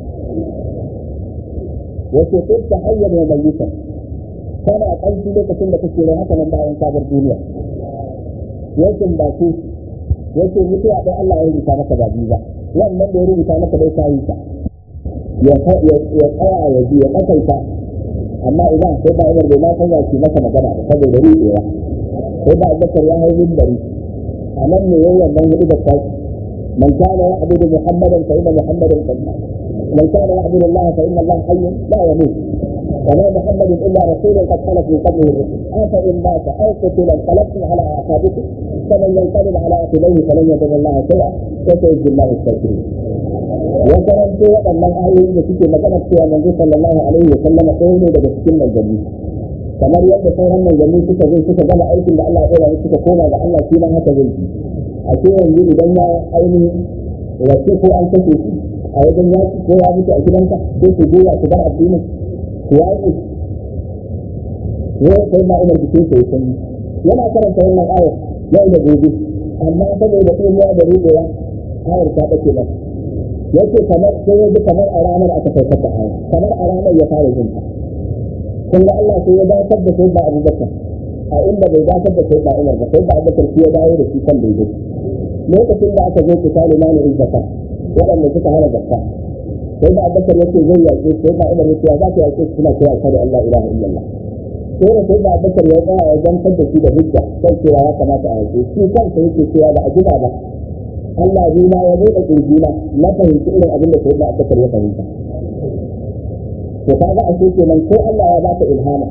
وكنت حيا وميتا kana ƙarfi lokacin da kake da haka nan bayan kabar duniya yakin ba ku yake mutuwa dai Allah ya rubuta maka ba biyu ba wannan da ya rubuta maka dai kayi ta ya tsaya ya ji ya kasanta amma idan sai ba umar bai ma san ya ce masa magana ba saboda ruɗewa sai ba abubakar ya hau mimbari a nan ne yayin wannan hudu da tashi man kana ya abudu muhammadan fa inna muhammadan qad man kana ya abudu allah fa inna allah hayyun la yamut وما محمد الا رسول قد خلت من قبله الرسل افان مات او قتل انقلبتم على اعقابكم فمن ينقلب على عقبيه فلن يضر الله شيئا وسيجزي الله الشاكرين وكرمت waɗannan ayoyin da suke magana cewa manzo sallallahu alaihi wa sallam ɗaya ne daga cikin manzanni kamar yadda sauran manzanni suka zo suka gama aikin da Allah ya ɗora suka koma ga Allah shi ma haka zai yi a ce yanzu idan ya ainihin wace ko an kashe shi a wajen yaki ko ya mutu a gidanka sai ku goya ku bar addinin yaƙi wai sai ma umar bikin sai sun yana karanta wannan ayar yau da gobe amma saboda kuma da rubewa ayar ta bace ba yace kamar sai ya ji kamar a ranar aka saukar da ayar kamar a ranar ya fara jin ta kun ga Allah sai ya dakatar da sai ba Abubakar a inda bai dakatar da sai ba Umar ba sai ba Abubakar shi ya dawo da shi kan daidai lokacin da aka zo ku tale mana in zakka waɗanda suka hana zakka sai da abubakar yake zai yaƙe sai da umar yake za ka yaƙe suna kira kada Allah ilaha illallah sai da sai da abubakar ya tsaya ya zantar da shi da hujja sai cewa ya kamata a yaƙe shi kansa yake cewa ba a jira ba Allah zai ma ya buɗe ƙirjina na fahimci irin abin da sai da abubakar ya fahimta to kaga a cikin nan ko Allah ya baka ilhama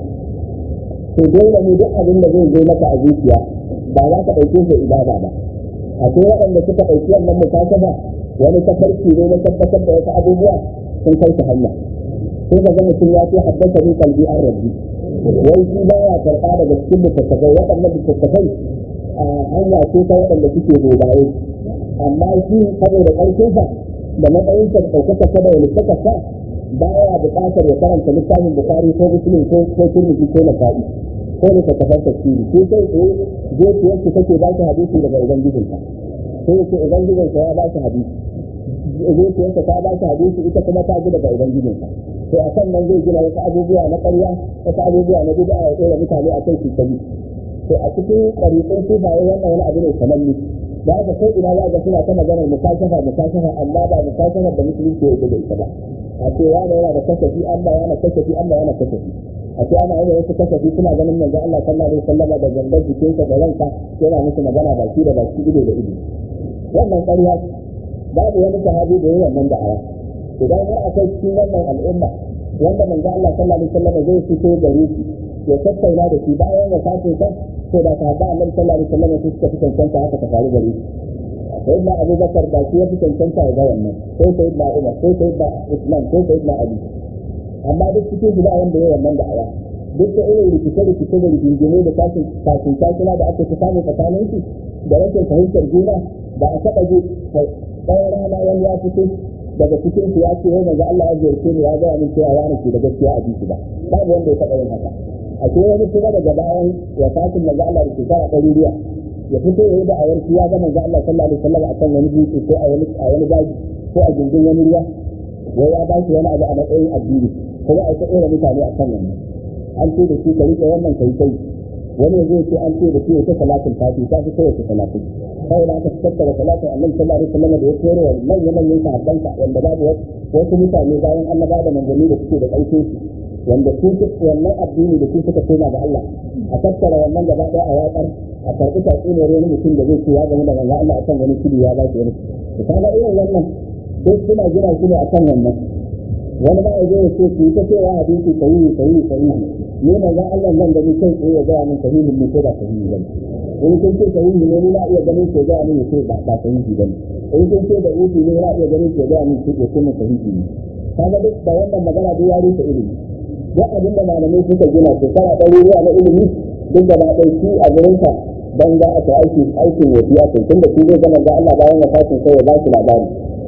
to dole ne duk abin da zai zo maka a zuciya ba za ka ɗauke shi ibada ba akwai waɗanda suka ɗauki wannan mukasaba wani tafarki ne na tabbatar da wasu abubuwa sun kai su hanya sai ka ga mutum ya ce haddasa ni kalbi an rabbi wai shi ba ya karɓa daga cikin littattafai waɗannan littattafai a hanya ce ta waɗanda suke gobaye amma shi saboda ƙarfinsa da matsayinsa da ɗaukaka ta da littattafa ba ya buƙatar ya karanta littafin bukari ko musulun ko ko turmiji ko nasa'i ko littattafan tafsiri ko sai tsaye zuciyarsu take ba shi hadisi daga ubangijinka sai ya ce ubangijinsa ya ba shi hadisi zuciyarsa ta ba shi hadisi ita kuma ta ji daga ubangijinsa to a kan nan zai gina wasu abubuwa na ƙarya wasu abubuwa na bid'a ya tsora mutane a kai su tabi to a cikin ɗariƙun sufaye wannan wani abu ne sananne da haka ko ina za ga suna ta maganar mukashafa mukashafa amma ba mukashafar da musulunci ya da ita ba a ce wani yana da kasafi Allah yana kasafi Allah yana kasafi a ce ana yin wasu kasafi suna ganin manzo Allah sallallahu alaihi wasallam da gangan jikinsa da ranka yana musu magana baki da baki ido da ido wannan ƙarya babu wani sahabi da yayin wannan da'awa idan har akwai cikin wannan al'umma wanda manzo Allah sallallahu alaihi wasallam zai fito gare shi ya tattauna da shi bayan ya sace sa to da sahaba Annabi sallallahu alaihi wasallam su suka fi cancanta haka ta faru gare shi sai na Abu Bakar da shi ya fi cancanta ga wannan sai sai na Umar sai sai na Usman sai sai na Ali amma duk cikin su ba wanda yayin wannan da'awa duk da irin rikice-rikice da rigingimu da tashin tashin tashina da aka samu tsakanin su da rashin fahimtar juna da a taɓa ji ɗaya rana wani ya fito daga cikin su ya ce wai manzo Allah ya ziyarce ni ya ga min cewa wani ke da gaskiya a jiki ba babu wanda ya taɓa yin haka a ce wani kuma daga bayan wafatin manzo Allah da shekara ɗari biya ya fito ya yi da awar ya ga manzo Allah sallallahu alaihi wasallam a kan wani dutse ko a wani a wani daji ko a gindin wani ruwa wai ya ba shi wani abu a matsayin addini kuma a ta ɗora mutane a kan wannan an ce da shi ka riƙe wannan kai kai wani yanzu ya ce an ce da shi ya ta salatin fati ta fi kowace salatin kawai da aka tattara salatin annabi sallallahu alaihi wasallam da ya kore wa manyan manyan sahabbansa wanda babu wasu mutane bayan annaba da manzanni da suke da ƙarfin su wanda su wannan addini da su suka koma ga Allah a tattara wannan gaba ɗaya a watsar a karɓi tatsuniyar wani mutum da zai ce ya gama da manzo Allah akan wani kudi ya ba shi wani to kaga irin wannan duk suna gina shi ne akan wannan wani ma ya zo ya ce ku ta cewa hadisi sahihi sahihi sahihi ne manzo Allah nan da ni kai tsaye ya ga min sahihi ne ko ba sahihi ba in kun ce sahihi ne ni na iya ganin ko ga min ko ba ba sahihi ba in kun ce da uku ne na iya ganin ko ga min ko ko mun sahihi ne kaga duk da wannan magana da ya rufe ilimi duk abin da malamai suka gina shekara ɗaruruwa na ilimi duk da na ɗauki a gurinsa don za a ta aiki aikin wasiya kai tunda shi zai zama da Allah bayan wafatin sai ya ba shi labari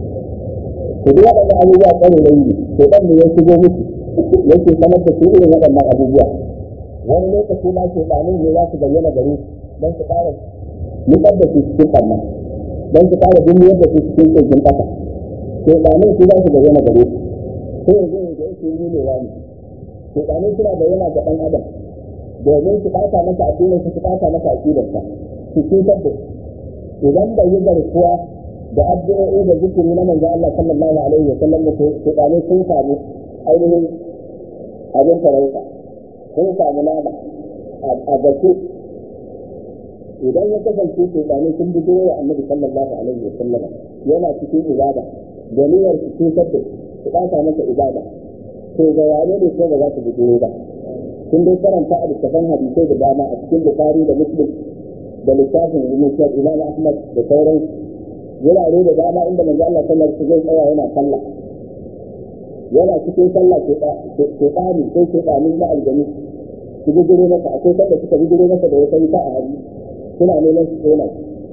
to duk waɗannan abubuwa tsare da yi to ɗan ne ya shigo musu yake sanar da su irin waɗannan abubuwa wani lokaci ma ke ɗanin ne za su bayyana gare don su ƙara nutsar da su cikin ɓanna don su ƙara duniyar da su cikin ƙirgin ƙasa to ɗanin su za su bayyana gare su sai yanzu ne da yake yi ne wani to ɗanin suna bayyana ga ɗan adam domin su ɓata masa addinin su ɓata masa aƙidarsa su cutar da idan bai yi garkuwa da addu'o'i da zikiri na manzo Allah sallallahu alaihi wa sallam da shaytanu sun samu ainihin abin farauta sun samu nama a gaske idan ya kasance shaytanu sun bugo wa annabi sallallahu alaihi wa sallam yana cikin ibada da niyyar su cutar da su ɓata masa ibada to ga wane ne ko ba za su bugo ba sun dai karanta a littafan hadisai da dama a cikin bukari da muslim da littafin musnad imam ahmad da sauran wurare da dama inda manzo Allah sallallahu alaihi wasallam tsaya yana sallah yana cikin sallah ke ke tsani sai ke tsani na aljami su bugure masa akwai sanda suka bugure masa da wata wuta a hannu suna neman su tsona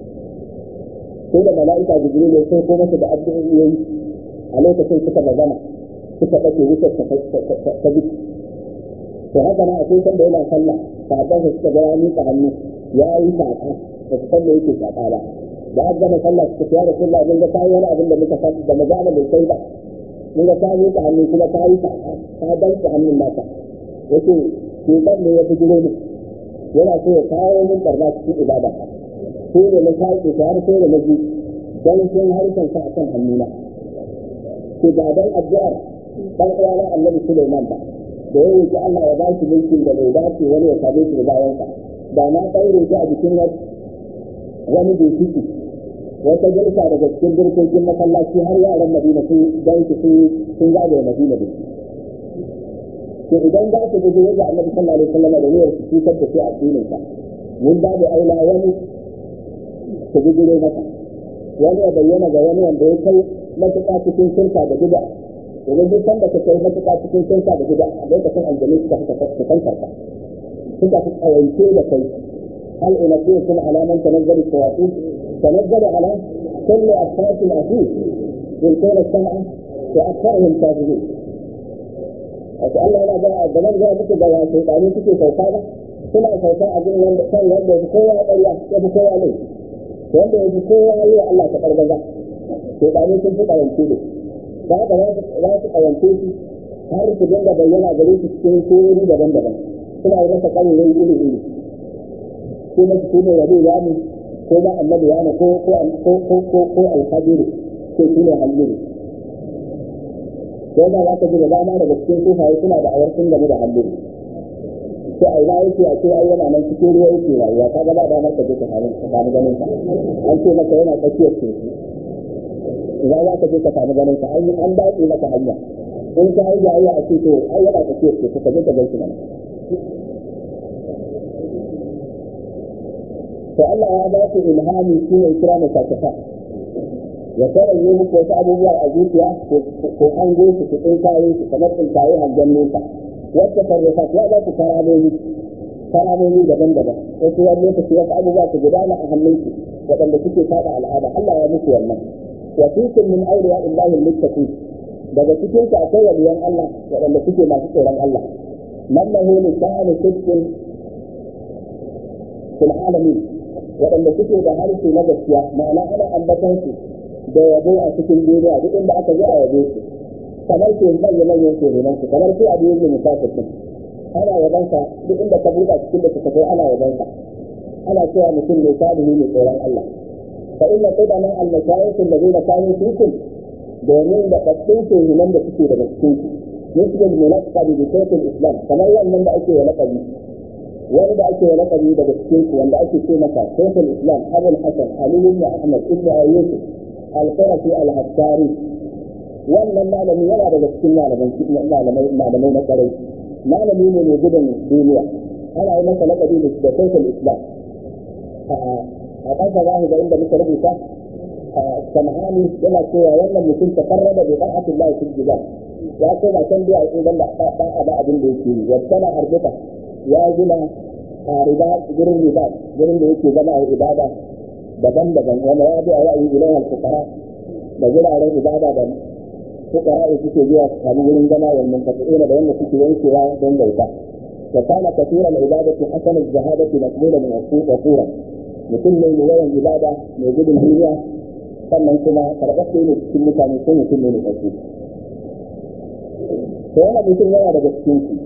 sai da mala'ika jibril ya sai ko masa da addu'o'i a lokacin suka bazama suka ɗauke wutar ta bi to haka nan akwai sanda yana sallah sahabban su suka ga ya miƙa hannu ya yi saƙa da su san me yake saƙa ba da aka gama sallah suka fiya da sallah mun ga kayi wani abin da muka san da magana bai kai ba mun ga ka miƙa hannu kuma ka yi saƙa ka danke hannun naka yace shekan ne ya fi gire ni yana so ya kawo min barna cikin ibada sai da na sake ta har sai da na ji dan sun harshen sa akan hannuna ke ga dan addu'ar dan uwana annabi Sulaiman ba da ya roki Allah ya ba shi mulkin da bai dace wani ya same shi da bayansa da na ɗaure shi a jikin wani bai wata girka daga cikin birkokin masallaci har yaran Madina sun dan su sun zagaye Madina da to idan za su gudu yadda Annabi sallallahu alaihi wasallam da niyyar su cutar da shi a addinin sa mun ba da aula wani su gudu masa wani ya bayyana ga wani wanda ya kai matuƙa cikin shirka da bid'a domin duk sanda ka kai matuƙa cikin shirka da bid'a a lokacin aljanu suka fi kantar ka suka fi tsawaice da kai hal unabbiukum ala man tanazzalu shayatin تنزل على كل أشخاص الأخير يلقون الساعة وأكثرهم كاذبين. وسأل الله لا الزمان جاء بك جوا شيطانين تكي سوكانا suna sauka a jin wanda kan wanda ya fi kowa ƙarya ya fi kowa ne wanda ya fi kowa yi wa Allah ta ƙargaza shekaru sun fi ƙawance da da haka za su ƙawance shi har su dinga bayyana gare su cikin surori daban-daban suna yi masa ƙarerai iri-iri ko masu su ne wani ya ne ko ma annabi ya ne ko ko ko ko ko alhadiru ko shi ne halliru ko da za ka ji da dama daga cikin sufaye suna da awar sun game da halliru ko a ina yake a ce ai yana nan cikin ruwa yake rayuwa ka ga ba da maka je ka samu ka samu ganin sa an ce maka yana tsakiyar teku idan za ka je ka samu ganin sa an an dace maka hanya in ka yi jayayya a ce to ai yana tsakiyar teku ka je ka gaishe mana to Allah ya ba su ilhami shi ne kira musakafa ya kawai yi muku wasu abubuwa a zuciya ko an go su su tsinkaye su kamar tsinkaye hangen nesa wacce sarrafa ya ba su karamomi karamomi daban-daban wasu wani lokaci wasu abubuwa su gudana a hannunsu waɗanda suke saba al'ada Allah ya muku wannan wa fikum min awliya illahi al-muttaqin daga cikin ku akwai waliyan Allah waɗanda suke masu tsoron Allah man lahu lisanu sidqin fil alamin waɗanda suke da harshe na gaskiya ma'ana ana ambatan su da yabo a cikin duniya duk inda aka je a yabe su kamar ke manya manyan kenan su kamar ke abu yake musafir din ana yaban sa duk inda ka buɗa cikin da suka kai ana yaban sa ana cewa mutum ne salihu ne tsoron Allah fa inna qadama al-mashayikh alladhina kanu fikum domin da bakin kenan da suke daga cikin ku yusbul munaqqab bi sayf al-islam kamar wannan da ake laqabi wani da ake laqabi daga cikin ku wanda ake ce masa sayf al-islam abul hasan ali ibn ahmad ibn ayyub al-qurashi al-hassari wannan malami yana daga cikin malamai malamai na kwarai malami ne mai gudun duniya ana yi masa lakabi da da social islam a ƙasa za ga inda muka rubuta sam'ani yana cewa wannan mutum ta karraba da ta'atin Allah fil jibal ya ce ba can biya idan da ba a ba abin da yake yi wasana arbita ya gina a riba gurin riba gurin da yake zama a ibada daban-daban wanda ya bi a ra'ayi ilahi al-fuqara da guraren ibada da fuqara suke zuwa su samu wurin zama wal munqati'ina da wanda suke yankewa don bauta wa kana kathiran ibadati hasan az-zahadati maqbulan min wasura mutum ne mai yawan ibada mai gudun duniya sannan kuma karɓaɓɓe ne cikin mutane ko mutum ne mai ƙarfi to wannan mutum yana daga cikin su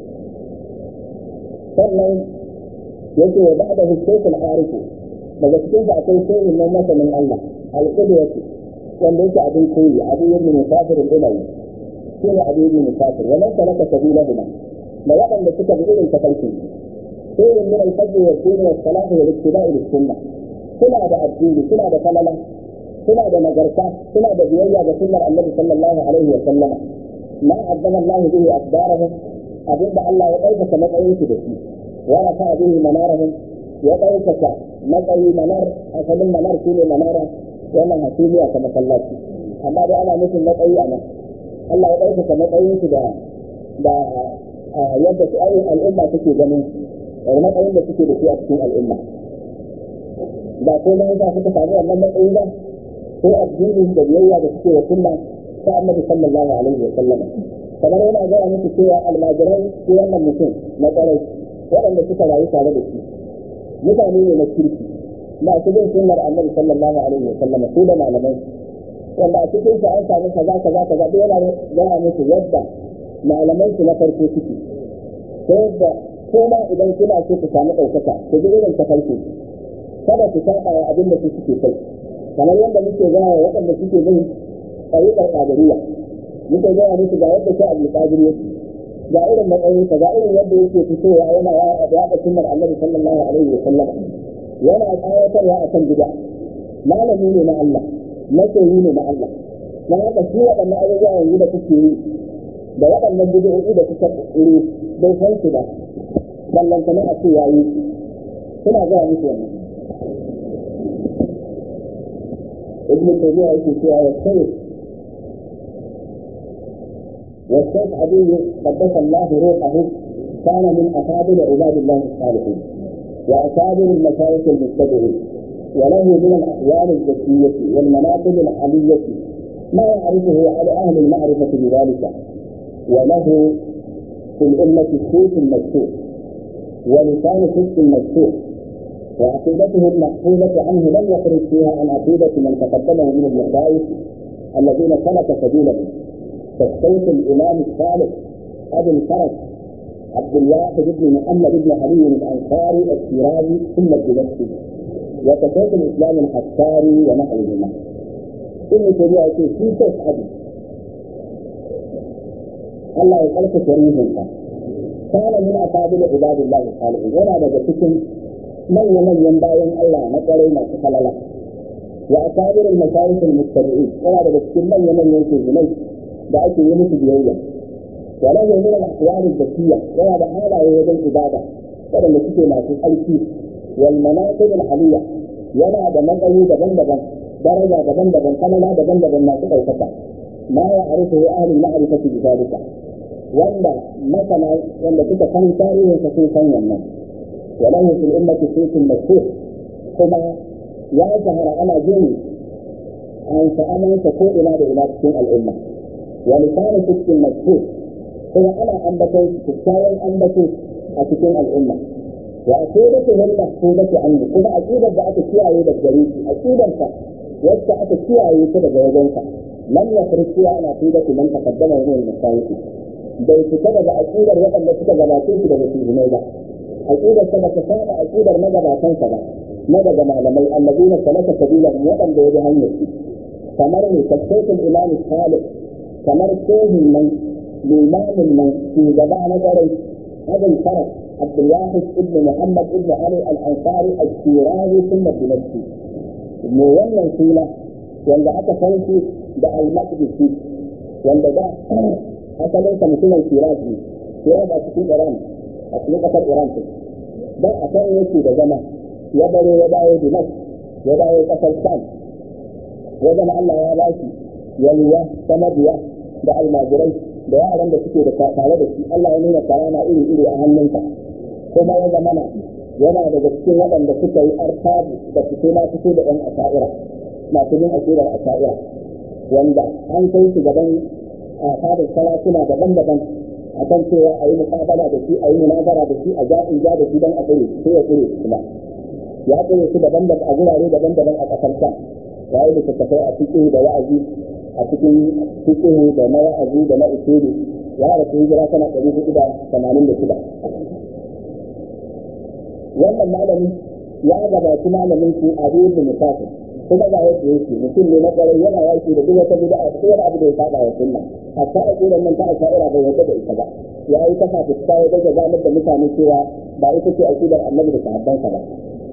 sannan yake wa ba'da hukukul arifu daga cikin da akwai shehin nan masanin Allah alƙudwatu wanda yake abin koyi abin yin musafir al-umawi shi ne abin yin musafir wannan salaka sabilahuma da waɗanda suka bi irin tafarkin sai yin min al-fajr wa dini wa salatu wa ittiba'i lis-sunnah suna da addini suna da falala suna da nagarta suna da biyayya ga sunnar annabi sallallahu alaihi wa sallama ma azzama Allah bihi akbarahum abinda Allah ya ɗaukaka matsayin su da shi wa rafa bihi manarahum ya ɗaukaka matsayi manar asalin manar shine manara wannan hasumiya ta masallaci amma dai ana nufin matsayi a nan Allah ya ɗaukaka matsayin su da da yadda su ayyukan al'umma suke ganin matsayin da suke da shi a cikin al'umma ba ko na yasa suka samu wannan matsayi ba ko addini da biyayya da suke wa sunna ta annabi sallallahu alaihi wa sallam kamar yana gaya musu cewa almajirai ko wannan mutum na ƙwarai waɗanda suka rayu tare da shi mutane ne na kirki masu bin sunnar annabi sallallahu alaihi wa sallam su da malamai wanda a cikin su an samu kaza kaza kaza duk yana gaya musu yadda malaman su na farko suke ta yadda ko ma idan kuna so ku samu ɗaukaka ku ji irin tafarki kada ku saba wa abin da su suke kai kamar yadda muke gaya wa waɗanda suke bin ɗariƙar ƙadiriya muke gaya musu ga yadda sai abu ƙadir yake ga irin matsayinsa ga irin yadda yake fitowa yana yaɗa sunnar annabi sallallahu alaihi wa sallam yana tsawatarwa a kan gida malami ne na Allah masoyi ne na Allah na haka shi waɗannan abubuwa yanzu da kuke yi da waɗannan bid'o'i da kuka ƙiri bai san su ba ballantana a ce yayi suna gaya musu wannan ابن تيمية في فيها والشيخ والشيخ علي قدس الله روحه كان من أفاضل عباد الله الصالحين وأكابر المشايخ المتبعين وله من الأحوال الذكية والمناقب العلية ما يعرفه على أهل المعرفة بذلك وله في الأمة صوت مشهور ولسان صدق مشهور وعقيدته المحفوظة عنه لم يخرج فيها عن عقيدة من تقدمه من المشايخ الذين سلك سبيله كالشيخ الإمام الصالح أبي الفرج عبد الواحد بن محمد بن علي الأنصاري الشيرازي ثم الدمشقي وكشيخ الإسلام الحساري ونحوهما ابن تيمية في شيخ أبي الله يخلق شريفا كان من أفاضل عباد الله الصالحين ولا بد manya-manyan bayan Allah na kwarai masu falala wa a sabirin masarifin mustabi'i yana daga cikin manya-manyan shirgunai da ake yi musu biyayya wa lahu min al-ahwali zakiyya yana da halaye wajen ibada waɗanda suke masu tsarki wal manaqib al-aliyya yana da matsayi daban-daban daraja daban-daban kalala daban-daban masu ɗaukaka ma ya arifu ahli ma'rifati bi zalika wanda masana wanda suka san tarihin sa sun san wannan وله في الأمة صوت مشهور كما يظهر على جن أن فأمن تكون إلى إلى الأمة ولسان صدق مشهور كما أنا أنبتي تتساوي أنبتي أتكون الأمة وعقيدته المحفوظة عنه كما عقيدة بأت فيها يد الجريد عقيدة وسعت فيها يد جوزنك لم يخرج فيها عن عقيدة من تقدمه من المشايخ bai fita daga aƙidar waɗanda suka gabace shi daga shugumai ba aƙidar sa bata saba aƙidar magabatan sa ba na daga malamai allazina salaka sabila waɗanda ya bi hanyar su kamar ne tafsirin imam salih kamar shehin nan limamin nan shugaba na garai abin faras abdulwahid ibn muhammad ibn ali al-ansari al-shirazi thumma dimashqi me wannan suna wanda aka san shi da al-maqdisi wanda da asalin sa mutumin shiraz ne shiraz a cikin iran a cikin kasar iran ce dan a kan yake da zama ya bare ya dawo dimash ya dawo kasar sham ya zama allah ya ba shi yalwa ta mabiya da almajirai da yaran da suke da tare da shi allah ya nuna karama iri iri a hannunsa kuma ya zama na yana daga cikin waɗanda suka yi artabu da fito na fito da ɗan asha'ira masu bin asirar asha'ira wanda an kai su gaban a fadar sarakuna daban-daban a kan cewa a yi muƙabala da shi a yi munazara da shi a ja in ja da shi don a tsere sai ya tsere su kuma ya tsere su daban-daban a gurare daban-daban a ƙasar sa ya yi littattafai a cikin da wa'azi a cikin cikin da na wa'azi da na usulu ya rasu hijira tana ɗari hudu da tamanin da shida wannan malami ya gabaci malamin su a da musafir kuma ga yadda yake mutum ne na kwarai yana yaki da duk wata bid'a da wani abu da ya saba wa sunna hatta a kiran nan ta asha'ira bai yadda da ita ba ya yi kafa fuska ya daga zanar da mutane cewa ba ita ce aqidar annabi da sahabbansa ba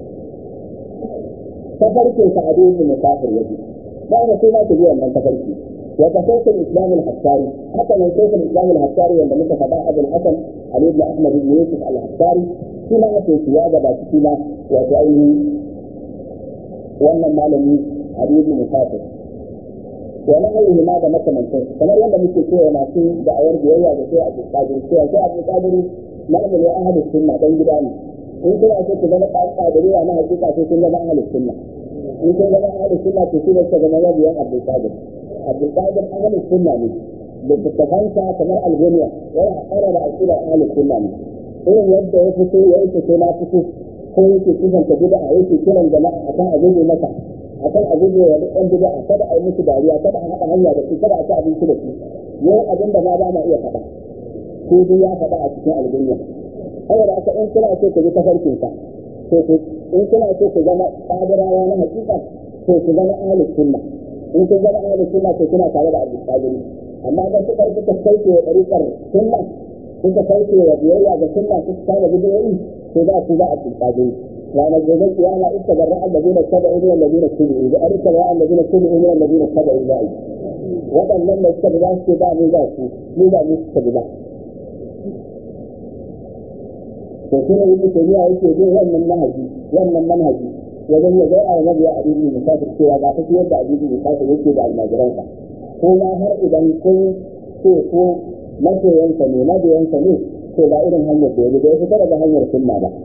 tafarkin sa adu ibn musafir yake ba ga sai ma ku ji wannan tafarki wa tafarkin islam al-hassari haka ne sai islam al-hassari wanda muka faɗa abul hasan ali ibn ahmad ibn yusuf al-hassari shi ma yake ya gaba shi ma wato ainihin wannan malami Ali ibn Musafir wa na ayyuhu ma da makamantan kamar yadda muke cewa masu da'awar biyayya da sai Abu Qadir cewa sai Abu Qadir malamin ya ahli sunna dan gida ne in kuna so ku zama qadiriya na hakika sai kun zama ahli sunna in kun zama ahli sunna to shi ne ka zama mabiyan Abu Qadir Abu Qadir ahli sunna ne da tattafansa kamar algoniya yana ƙara da aƙidar ahli sunna ne irin yadda ya fito ya yi fito na fito ko yake kusanta bid'a yake kiran jama'a akan a guje masa akan a guje wa dukkan bid'a kada a yi musu dariya kada a haɗa hanya da su kada a ci abinci da su yau abin da ma ba ma iya faɗa ko duk ya faɗa a cikin albunya saboda haka in kuna so ku bi tafarkin sa to ku in kuna so ku zama qadirawa na hakika to ku zama ahlus sunna in ku zama ahlus sunna to kuna tare da abdul qadir amma da suka kuka kauce wa ɗariƙar sunna kuka kauce wa biyayya ga sunna kuka kama bidiyoyi to za su za a tilkaje ranar gobe kiyama ita da ra'al da zina tabi'u min alladhina tabi'u da arika ra'al da zina tabi'u min alladhina tabi'u za'i waɗannan da suka za su ba mu za su mu ba mu suka ba to kuma ibnu tabi'a yake bin wannan manhaji wannan manhaji wajen ya gaya wa mabiya addini musafir cewa ga tafi yadda addini musafir yake da almajiransa kuma har idan kun ce ko masoyansa ne mabiyansa ne to ba irin hanyar da ya da ya fita daga hanyar sunna ba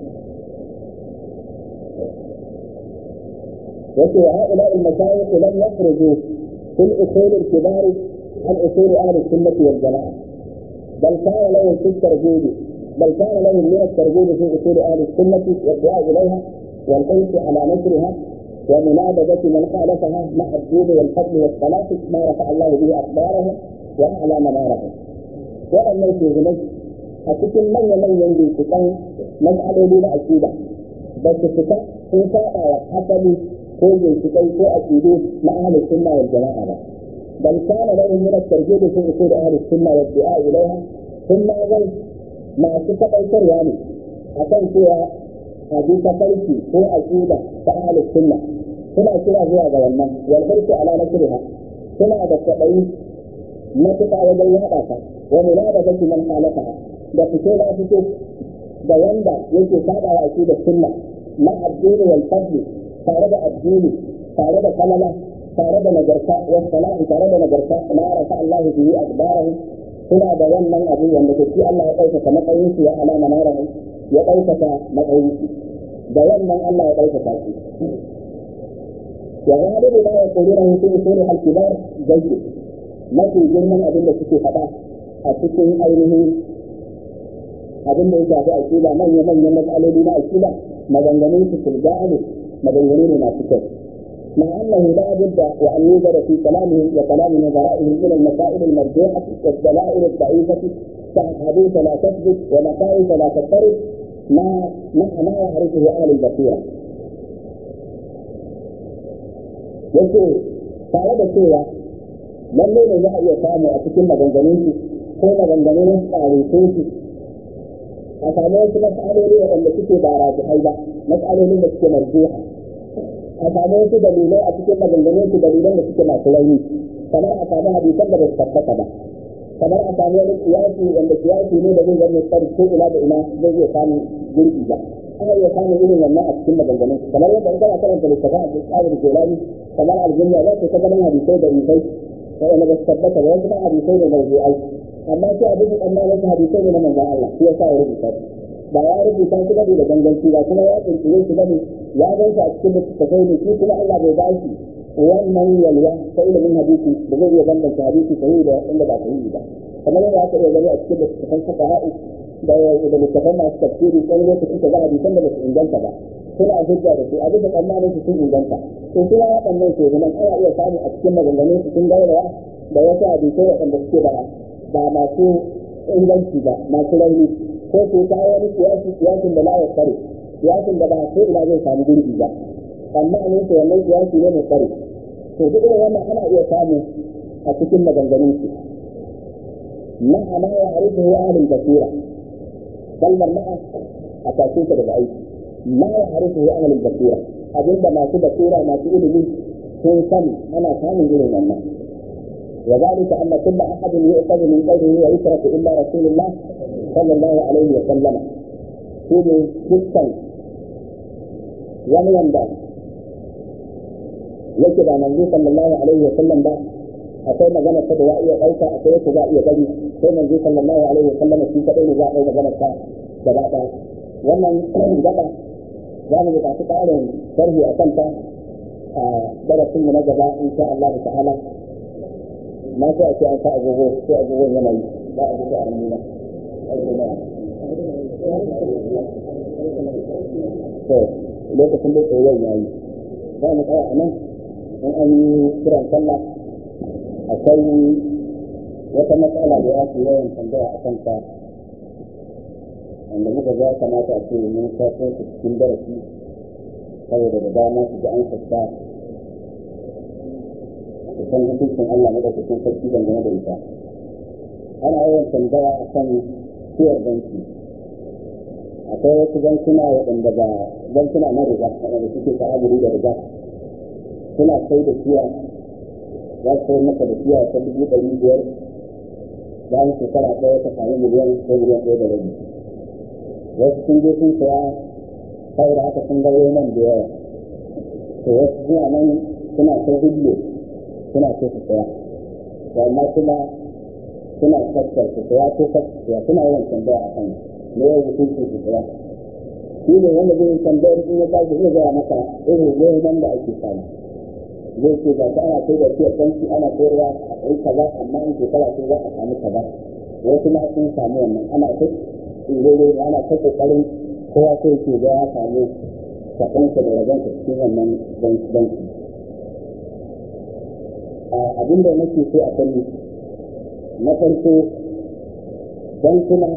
yake wa ha'ula al-mashayikh lam yakhruju fil usul al-kibar an usul ahli sunnah wal jamaa bal kana lahum fi tarjid بل كان لهم من الترغيب في اصول اهل السنه والدعاء اليها والحرص على نشرها ومنابذه من خالفها مع الدين والفضل والصلاه ما رفع الله به اخبارهم واعلى منارهم. وان في a cikin manya-manyan binciken mas'aloli na aƙida ba su fita sun saba wa asali ko bincikai ko aƙidu na ahlus sunna wal jama'a ba bal kana lahum min at-tarjid fi usul ahlus sunna wal du'a ilayha sun ma zan masu tabbatarwa ne akan cewa a bi tafarki ko aƙida ta ahlus sunna suna kira zuwa ga wannan wal hirsu ala nasriha suna da kwaɗayi matuƙa wajen yaɗa ta wa munabazati man khalafaha da fito na fito da wanda yake saba wa da sunna na addini wal fadli tare da addini tare da kalama tare da nagarta wa salahi tare da nagarta la rafa Allah bihi akbarahum suna da wannan abu wanda ke shi Allah ya ɗaukaka matsayin su ya alama narahu ya ɗaukaka matsayin su da wannan Allah ya ɗaukaka su wa galibu ma yaquluna fi usuli al-kibar jayyid mafi girman abin da suke faɗa a cikin ainihin abin da ya shafi aƙida manya manyan matsaloli na aƙida maganganun su sulga'ani maganganu ne masu kyau مع انه لا بد وان يوجد في كلامهم وكلام نظرائهم من المسائل المرجوحه والدلائل الضعيفه كاحاديث لا تثبت ومخاوف لا تضطرب ما ما ما يعرفه اهل البصيره. يقول tare da cewa lallai ne za a iya samu a cikin maganganun su ko maganganun tsarikun su a samu wasu mas'aloli waɗanda suke ba rajihai ba mas'alolin da suke marjuha a samu wasu dalilai a cikin maganganun su dalilan da suke masu rauni kamar a samu hadisan da ba su tabbata ba kamar a samu wani kiyasi wanda kiyasi ne da zai zama tsari ko ina da ina zai iya samu gurbi ba ana iya samun irin wannan a cikin maganganun su kamar yadda in kana karanta littafin a tsarin jelani kamar aljinya za ka ta ganin hadisai da isai waɗanda ba su tabbata ba wasu ma hadisai ne mawdu'ai amma sai abin da amma wasu hadisai ne na manzon Allah shi yasa ya rubuta ba ya rubuta su bane da ganganci ba kuma ya kirkire su bane ya gan su a cikin littattafai ne shi kuma Allah bai ba shi wannan yalwa ta ilimin hadisi da zai iya bambanta hadisi sahihi da inda ba sahihi ba kamar yadda aka iya gani a cikin littattafan fuqaha'i da da littattafan masu tafsiri wani lokaci ka ga hadisan da ba su inganta ba suna hujja da su a bisa tsammanin su sun inganta to suna waɗannan ke zaman ana iya samu a cikin maganganun su sun gaurawa da wasu hadisai waɗanda suke da ba masu inganci ba masu rauni ko ko ta wani kiyasi kiyasin da la ya kare kiyasin da ba ko ina zai samu gurbi ba tsammanin su wannan kiyasi ne mai tsari to duk irin wannan ana iya samu a cikin maganganun su ma'a ma ya harifu ya ahlul basira kalmar ma'a a tashin ta daga aiki ma ya harifu ya ahlul basira abinda masu basira masu ilimi sun sani ana samun irin wannan وذلك أن كل أحد يؤخذ من قوله ويترك إلا رسول الله صلى الله عليه وسلم shine dukkan wani wanda yake da manzo sallallahu alaihi wa sallam ba akwai magana ta da za a iya ɗauka akwai wacce za a iya bari sai manzo sallallahu alaihi wa sallam shi kadai ne za a ɗau magana ta gaba ɗaya wannan gaba za mu buƙaci ƙarin sharhi a kanta a darasin mu na gaba insha Allah ta'ala na so a ce an sa agogo sai agogon yana yi ba a duka a nuna to lokacin da tsoron ya yi za mu tsaya a nan in an yi kiran sallah akwai wata matsala da ya fi yawan tambaya a kanta wanda muka ga kamata a ce mun shafo su cikin darasi saboda da dama su ji an sassa su san hukuncin Allah madaukakin sarki dangane da ita ana yawan tambaya a kan ciyar banki akwai wasu bankuna waɗanda ba bankuna na riga waɗanda suke ta'amuli da riga suna sai da siya za su sai maka da siya ta dubu ɗari biyar bayan shekara ɗaya ta sami miliyan ko miliyan ɗaya da rabi wasu sun je sun saya saboda haka sun ga nan da yawa to wasu suna nan suna sai hujjo suna so su saya to amma kuma suna tattar su saya ko tattar suna yawan tambaya a kan ne ya hukuncin su tsaya shi ne wanda zai tambayar in ya tashi zai gaya maka irin goyon da ake samu zai ce ga ta ana kai da fiyar banki ana sayarwa a kai kaza amma in shekara sun za a samu kaza wasu ma sun samu wannan ana ta tsirere ana ta kokarin kowa sai ke ga ya samu sakansa da ragansa cikin wannan banki abin da nake so a sani na farko bankuna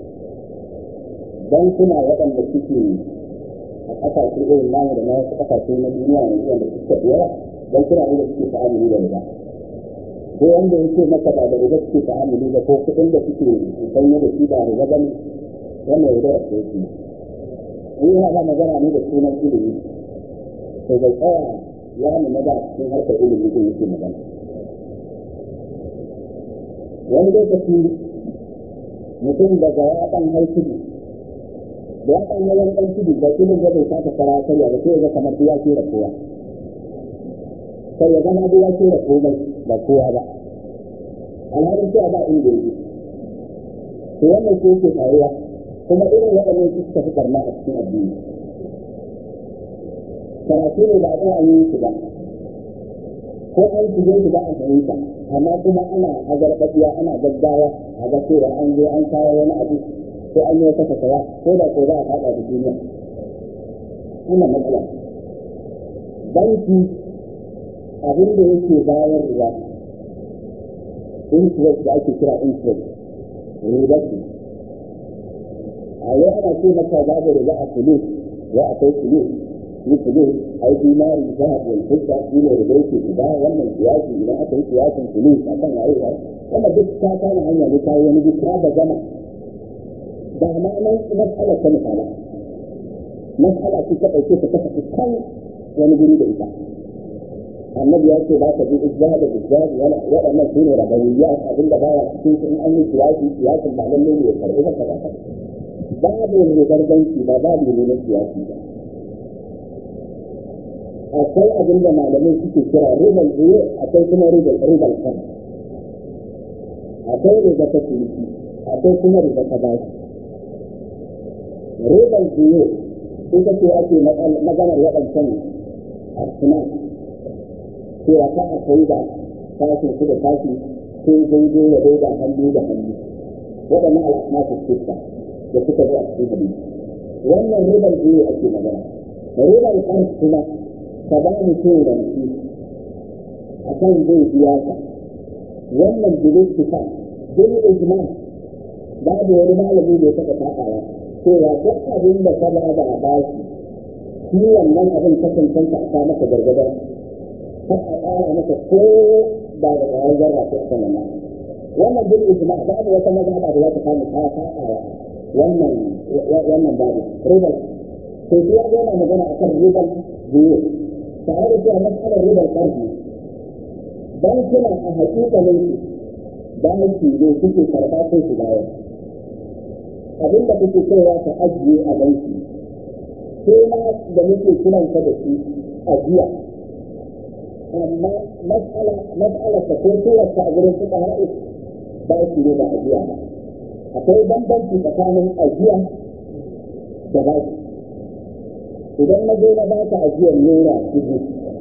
bankuna waɗanda suke a ƙasashe irin namu da na wasu ƙasashe na duniya yanzu wanda suka fi yawa bankuna ne da suke ta'amuli da riba ko wanda yake maka ba da riba suke ta'amuli da ko kuɗin da suke sanya da shi ba riba ba ne wannan riba da ke shi in yi haɗa magana ne da sunan ilimi to bai tsaya ya nuna da cikin harkar ilimi ko yake magana wani lokaci mutum daga ya ɗan haifi da ya ɗan yawan ɗan tudu da ilin da bai saka fara karya da sai ya kamar ya ce da kowa sai ya zama ya ce da komai da kowa ba alhalin cewa ba inda yake to wannan ko yake faruwa kuma irin waɗannan su suka fi karna a cikin addini karatu ne ba a ɗaya an yi su ba ko an shige su ba a fahimta amma kuma ana azarbaɗiya ana gaggawa a ga cewa an zo an kawo wani abu ko an yi wata fasawa ko da ko za a faɗa da duniya wannan matsala banki abin da yake bayarwa interest da ake kira interest riba ce a yau ana ce maka babu riba a kulu ya akwai kulu yi kulu a yi dinari za a wani fuska shi ne riba yake guda wannan siyasi idan aka yi siyasin kulu a kan waye ba wannan duk ta kama hanya ne ta yi wani duk ta da gama ba ma nan matsala ta misala matsala ce ta ɗauke ta kasa kan wani guri da ita annabi ya ce ba ka bi izza da izza wala waɗannan su ne rabayya abin da baya cikin su in an yi siyasi siyasin ba lalle ne ya karɓi ba kaza babu ne garganci ba babu ne na siyasi ba akwai abin da malamai suke kira ribal zuwa akwai kuma ribal ribal kan akwai riba ta ciniki akwai kuma riba ta bashi ribal zuwa ita ce ake maganar waɗancan asuna cewa ka a kai da tashin su da tashi sai daidai ya daida hannu da hannu waɗannan al'asmasu suka da suka zo a cikin hadisi wannan ribar biyu ake magana ribar kan kuma ka ba mu cin ranci a kan zai biya ka wannan bilin kifa bin ijma babu wani malami da ya taɓa taɓawa cewa duk abin da ka ba da bashi shi wannan abin kasancanta a maka gargada har a ƙara maka ko ba da ƙwayar zarra ko a kan wannan wannan bil ijma babu wata mazhaba da za ta samu ta faɗa wannan wannan babu ribal to shi ya ga yana magana akan ribal biyu tare da cewa mas'alar ribal ƙarfi bankuna a hakikalin banki ne suke karɓa ko su bayar abinda kuke kaiwa ka ajiye a banki sai ma da muke kiransa da shi ajiya amma mas'ala mas'ala ta ko kowace a gurin suka haɗu ba shi ne ba ajiya ba akwai bambanci tsakanin ajiya da baki idan na zo na ba ka ajiyar naira dubu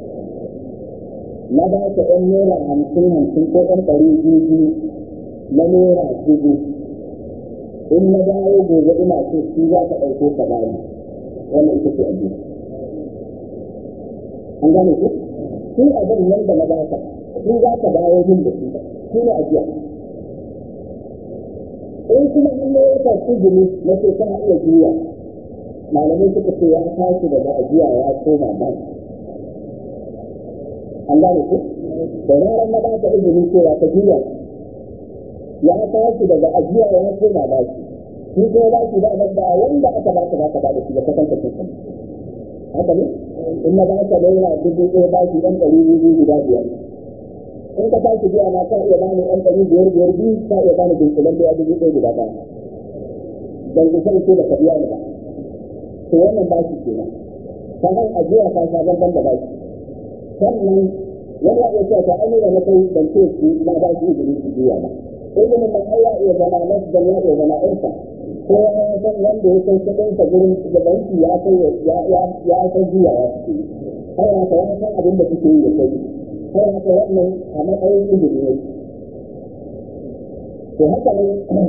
na ba ka ɗan naira hamsin hamsin ko ɗan ɗari biyu biyu na naira dubu in na dawo gobe ina so shi za ka ɗauko ka bani wannan ita ce ajiya an gane ku shi abin nan da na ba ka shi za ka dawo min da shi shi ne ajiya in kuma an yi wata sujini na ce kana iya juya malamai suka ce ya tashi daga ajiya ya koma ba an gane ku da ranar na baka izini cewa ka juya ya tashi daga ajiya ya koma ba shi shi ko ba shi da nan da wanda aka ba ka ba ka ba da shi da kasan ka kusa haka ne in na ba ka naira dubu ɗaya ba shi ɗan ɗari biyu guda biyar in ka tashi biya na ka iya bani ɗan ɗari biyar biyar biyu ka iya bani dunkulen da dubu ɗaya guda ɗaya dan ku san ko da ka biya ni ba to wannan ba shi kenan ta har ajiya ta sha banban da ba shi sannan wani ya iya ta an da na kai ban ce su na ba shi izini su biya ba izinin nan Allah ya zama nasban ya iya zama irka ko ya san wanda ya kai kuɗin sa gurin da banki ya kai ya ya ya san biya ya ce har haka ya san abin da kuke yi da kai har haka wannan a matsayin izini ne to haka ne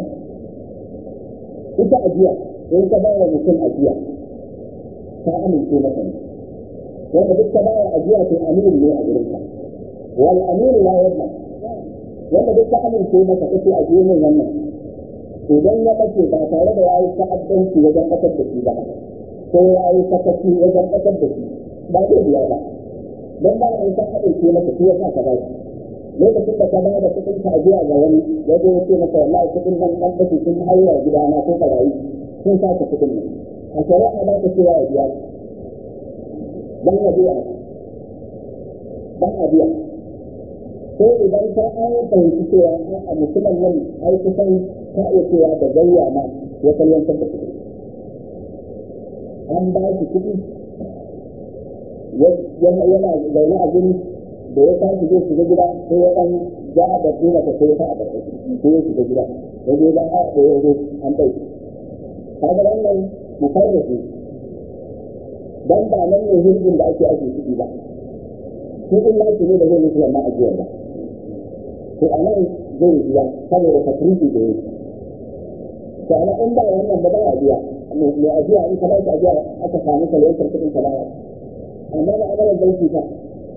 ita ajiya in ka ba wa mutum ajiya ka amince masa ne wanda duk ka ba wa ajiya to aminu ne a gurin ka wal aminu la yadda wanda duk ka amince masa kace ajiye min wannan idan ya bace ba tare da yayi ta'addanci wajen kasar da shi ba ko yayi sakaci wajen kasar da shi ba zai biya ba dan ba mai san amince masa shi yasa ka ba shi lokacin da ka ba da kuɗin ka ajiya ga wani ya zo ya ce maka wallahi kuɗin nan ɗan kashi sun haura gidana ko barayi sun sace kuɗin nan a shari'a ba ta cewa ya biya dan ya biya dan a biya sai idan ka an fahimci cewa a mutumin nan ai kusan ka iya cewa da gayya ma ya kalyantar da kuɗi an ba shi kuɗi yana zaune a guri da ya tashi zai shiga gida sai ya ɗan ja da dina ta sai ya sa a ƙarƙashi sai ya shiga gida ya je dan a da ya zo an ɗauki kaga wannan mufarrafi dan ba nan ne hirgin da ake ake ciki ba shi in laki ne da zai mutu wannan ajiyar ba to a nan zai biya saboda tafriki da yake to ana in ba wannan ba ba a biya mai ajiya in ka ba shi ajiya aka samu kalyantar kuɗin ka baya amma da amalar banki fa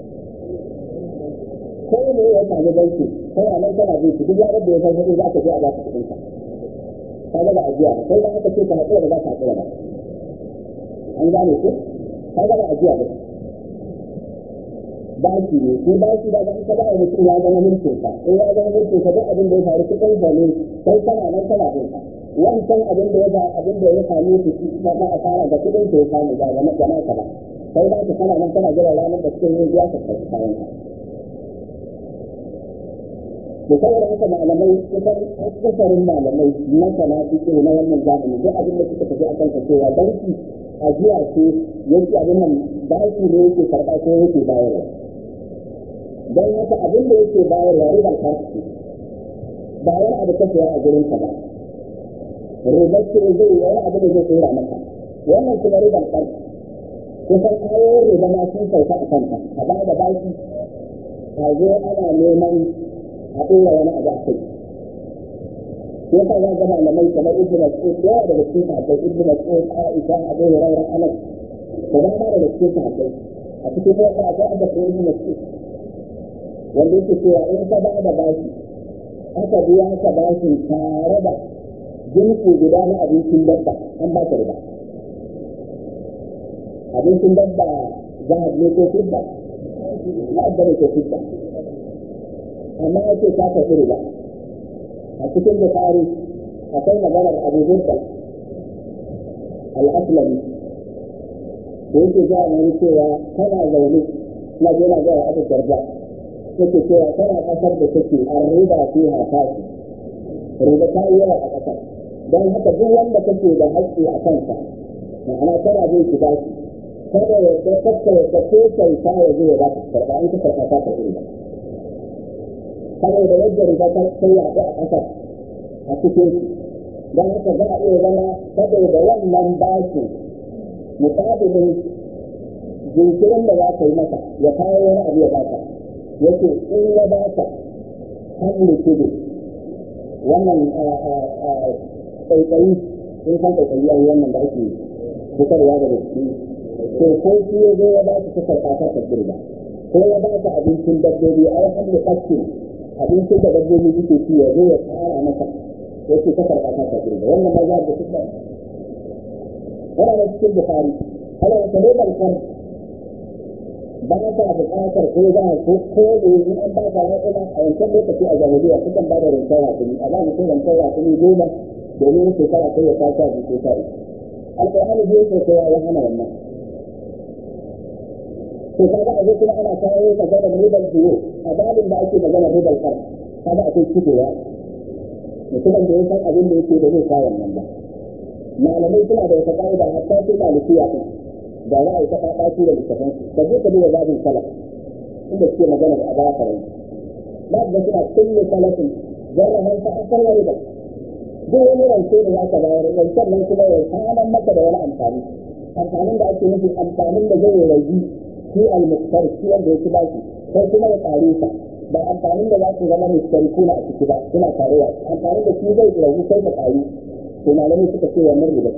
ko ne ya samu banki kana nan kana bin shi duk yaran da ya san kuɗi za ka je a ba ka kuɗin ka ka ga da ajiya ba kai da aka ce ka haƙura da za ka haƙura ba an gane ko ka ga da ajiya ba baki ne ko baki da ban ka ba mutum ya zama mulkin ka in ya zama mulkin ka duk abin da ya faru cikin sa ne sai kana nan kana bin ka wancan abin da ya ga abin da ya same shi shi ba ma asara da kudin da ya samu ba ga na ka ba sai ba ka kana nan kana jira ranar da cikin ya ka kai kayan ka da saboda haka malamai kusan akasarin malamai na sana suke na wannan zamani duk abin da suka tafi a kan cewa banki ajiya ce yake abin nan baki ne yake karɓa ko yake bayarwa don haka abin da yake bayarwa ribar kasu ba wani abu ka saya a gurin ka ba ribar ce zai wani abu da zai tsora maka wannan kuma ribar kasu kusan ayoyin riba ma sun sauka a kanta a ba da baki a zo ana neman a ɗora wani abu a kai sai ka ga malamai kamar ibnu mas'ud yawa daga cikin sahabbai ibnu mas'ud aisha abu hurairah anas da dama daga cikin sahabbai a cikin wata akwai abbas ibnu mas'ud wanda yake cewa in ka ba da bashi aka biya ka bashin tare da jinsi guda na abincin dabba an ba ka riba abincin dabba zahab ne ko fidda zahab ne ko fidda amma yake ka tafi riba a cikin bukari akwai maganar abu zurta al-aslami da yake ga wani cewa kana zaune na je na ga abu darda yake cewa kana kasar da take an riba fi hafashi riba ta yi yawa a kasar don haka duk wanda kake da haƙƙi a kansa ma'ana kana bin shi ba shi kada yadda kakka yadda ko kyauta ya zo ya ba ka karɓa in ka karɓa ta karɓi riba saboda yadda riba ta sai yaɗu a ƙasar a cikin don haka za a iya zama saboda wannan bashin muƙabilin jinkirin da za ka yi masa ya kawo wani abu ya baka yake in ya baka hannu kudu wannan ƙaiƙayi in san ƙaiƙayi a wannan da ake fitarwa daga ciki to ko shi ya zo ya ba su ta karɓa ta karɓi ba ko ya ba ka abincin dabbobi ai hannu ƙaskin abincin da dabbobi suke ci ya zo ya tsara masa yake ta karɓa ta karɓi ba wannan ma za a da kuɗa yana da cikin bukari ana wata robar kan ba ta buƙatar ko za a ko ko da in an ba ka raƙuma a wancan lokaci a jahiliya sukan ba da rintar raƙumi a ba mutum rintar raƙumi goma domin shekara sai ya kasa ji ko sa'i alƙur'ani bai yake kowa ya hana wannan to kaga a kuma ana kawo maganar ribar biyu a babin da ake maganar ribar kan kaga akwai cikewa mutumin da ya san abin da yake da zai kawo wannan ba malamai suna da wata ƙa'ida hatta sai malikiya kan da za a yi ta ɓaɓaci da littafin da zai ka duba babin salaf inda suke magana da abara farai ba da suna kulle salafin zarra hanta a kan wani ba duk wani rance da za ka bayar rancen nan kuma ya saman maka da wani amfani amfanin da ake nufi amfanin da zai ragi shi al-muktar shi wanda ya ci baki sai kuma ya ƙare sa ba amfanin da za su zama mustarikuna a ciki ba suna tarewa amfanin da shi zai ragu sai ka ƙari to malamai suka ce wannan riba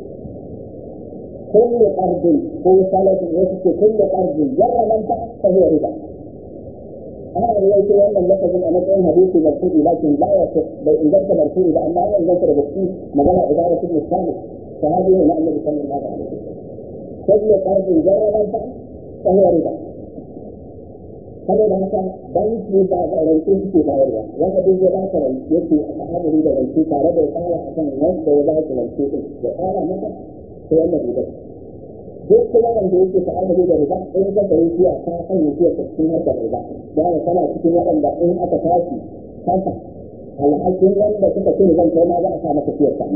كل قرض هو ثلاث وسط كل قرض جر منفعة فهو ربا. أنا روايتي أن اللفظ أنا كان حديث مرفوع لكن لا يصح بل إذا كان مرفوع إذا أما أنا إذا كان بكتي مجال إدارة ابن الثالث فهذه هنا النبي صلى الله عليه وسلم. كل قرض جر منفعة فهو ربا. saboda haka banki ba da rance suke bayarwa wanda duk ya ba ka rance yake a ta'amuli da rance tare da ya tsara a kan wanda ya ba ka rance din ya tsara maka ta wannan riba duk kuma wanda yake ta'amuli da riba in ka sayi siya ka sanya siya ta cikin harkar riba da haka kana cikin waɗanda in aka tashi kasa alhakin wanda suka ce zan kai ma za a sa maka siyar ta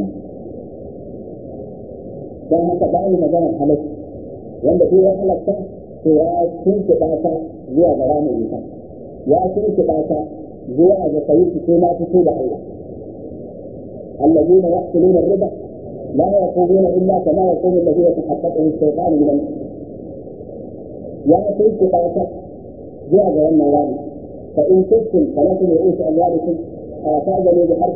don haka ba ni maganar halatta wanda duk ya halatta to ya tuntuɓa ta zuwa ga ramin wuta ya tuntuɓa ta zuwa ga sayi fito na fito da Allah الذين يأكلون الربا لا يقومون إلا كما يقوم الذي يتحققه الشيطان من المس يا سيد قاطع جاء جوانا رامي فإن كنتم فلكم رؤوس أموالكم فاجلوا بحرب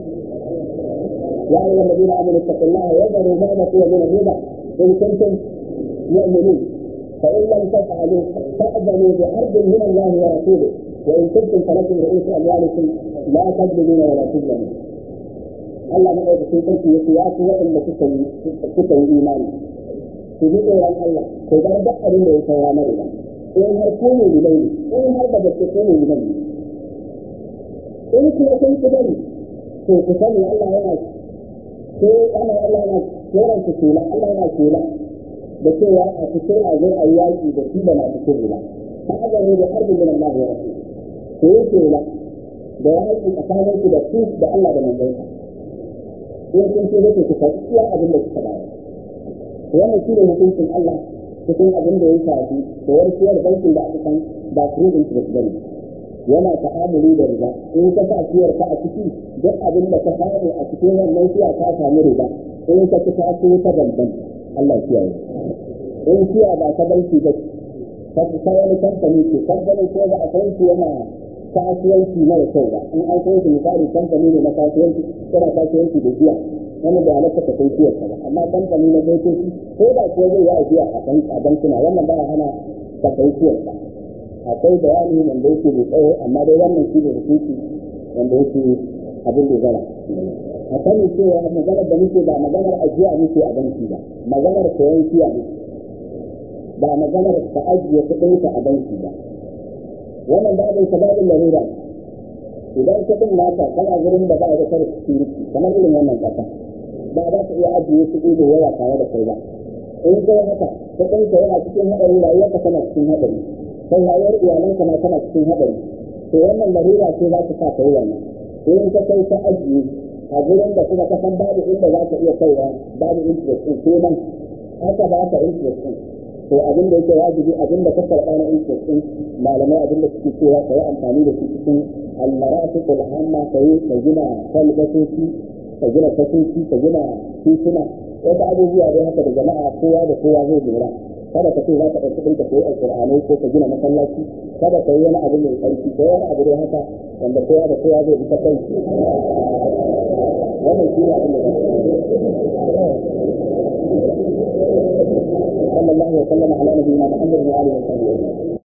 يا أيها الذين آمنوا اتقوا الله وذروا ما بقي من الربا إن كنتم مؤمنين فإن لم تفعلوا فأذنوا بحرب من الله ورسوله وإن كنتم فلكم رؤوس أموالكم لا تظلمون ولا تظلمون Allah na ɗauka sun sarki ya ya fi waɗanda suka yi imani su ji tsoron Allah ko bar duk abin da ya saura na riba in har ku ne bilai ne in har da gaske ku ne bilai ne in kuma kun ki bari to ku sani Allah yana ko ana Allah yana tsoron ku kula Allah yana kula da cewa a cikin a zo a yi yaƙi da shi da masu kula ta azami da harbin min Allah ya rasu ku yi kula da yaƙi tsakanin ku da su da Allah da manzansa in kun ce zai ku faɗi iya abin da kuka bayar wannan shi ne hukuncin Allah cikin abin da ya shafi da warkiyar bankin da aka san ba free interest bane yana ta'amuli da riba in ka sa siyar ka a ciki duk abin da ka samu a cikin wannan siya ka samu riba in ka ci ta ci ta banban Allah kiyaye in siya ba ta banki ba ka ta wani kamfani ce kamfanin ko ba a san shi yana kasuwanci mara kyau ba in an kai misali kamfani ne na kasuwanci yana kasuwanci da giya wani da halatta ka kai siyar ba amma kamfani na motoci ko da kuwa zai yi ajiya a kan a bankuna wannan ba hana ka kai siyar ba akwai bayani wanda yake mai tsawo amma dai wannan shi ne hukunci wanda yake abin da zara a sani cewa maganar da muke ba maganar ajiya muke a banki ba maganar koyon siya ne ba maganar ka ajiye kuɗinka a banki ba wannan babin sababin larura idan kuɗin naka kana gurin da ba da kar security kamar irin wannan kasa ba za ka iya ajiye kuɗi da yawa tare da kai ba in kai haka kuɗin ka yana cikin haɗari rayuwar ka tana cikin haɗari kai rayuwar iyalanka ma tana cikin haɗari to wannan larura ce za ta sa kai wannan in ka kai ta ajiye a gurin da kuma ka san babu inda za ka iya kaiwa babu interest ɗin sai nan haka ba ka interest ɗin to abin da yake wajibi abin da ka karɓa na interest ɗin malamai abin da suke cewa ka yi amfani da shi cikin almarafiq alhamma ka yi ka gina kwalbatoci ka gina fasoci ka gina tituna wata abubuwa dai haka da jama'a kowa da kowa zai lura kada ka ce za ka ɗauki ɗinka koyi alƙur'anai ko ka gina masallaci kada ka yi wani abu mai ƙarfi ko wani abu dai haka wanda kowa da kowa zai bi ta kai wannan shi ne abin da صلى الله وسلم على نبينا محمد وعلى اله وصحبه اجمعين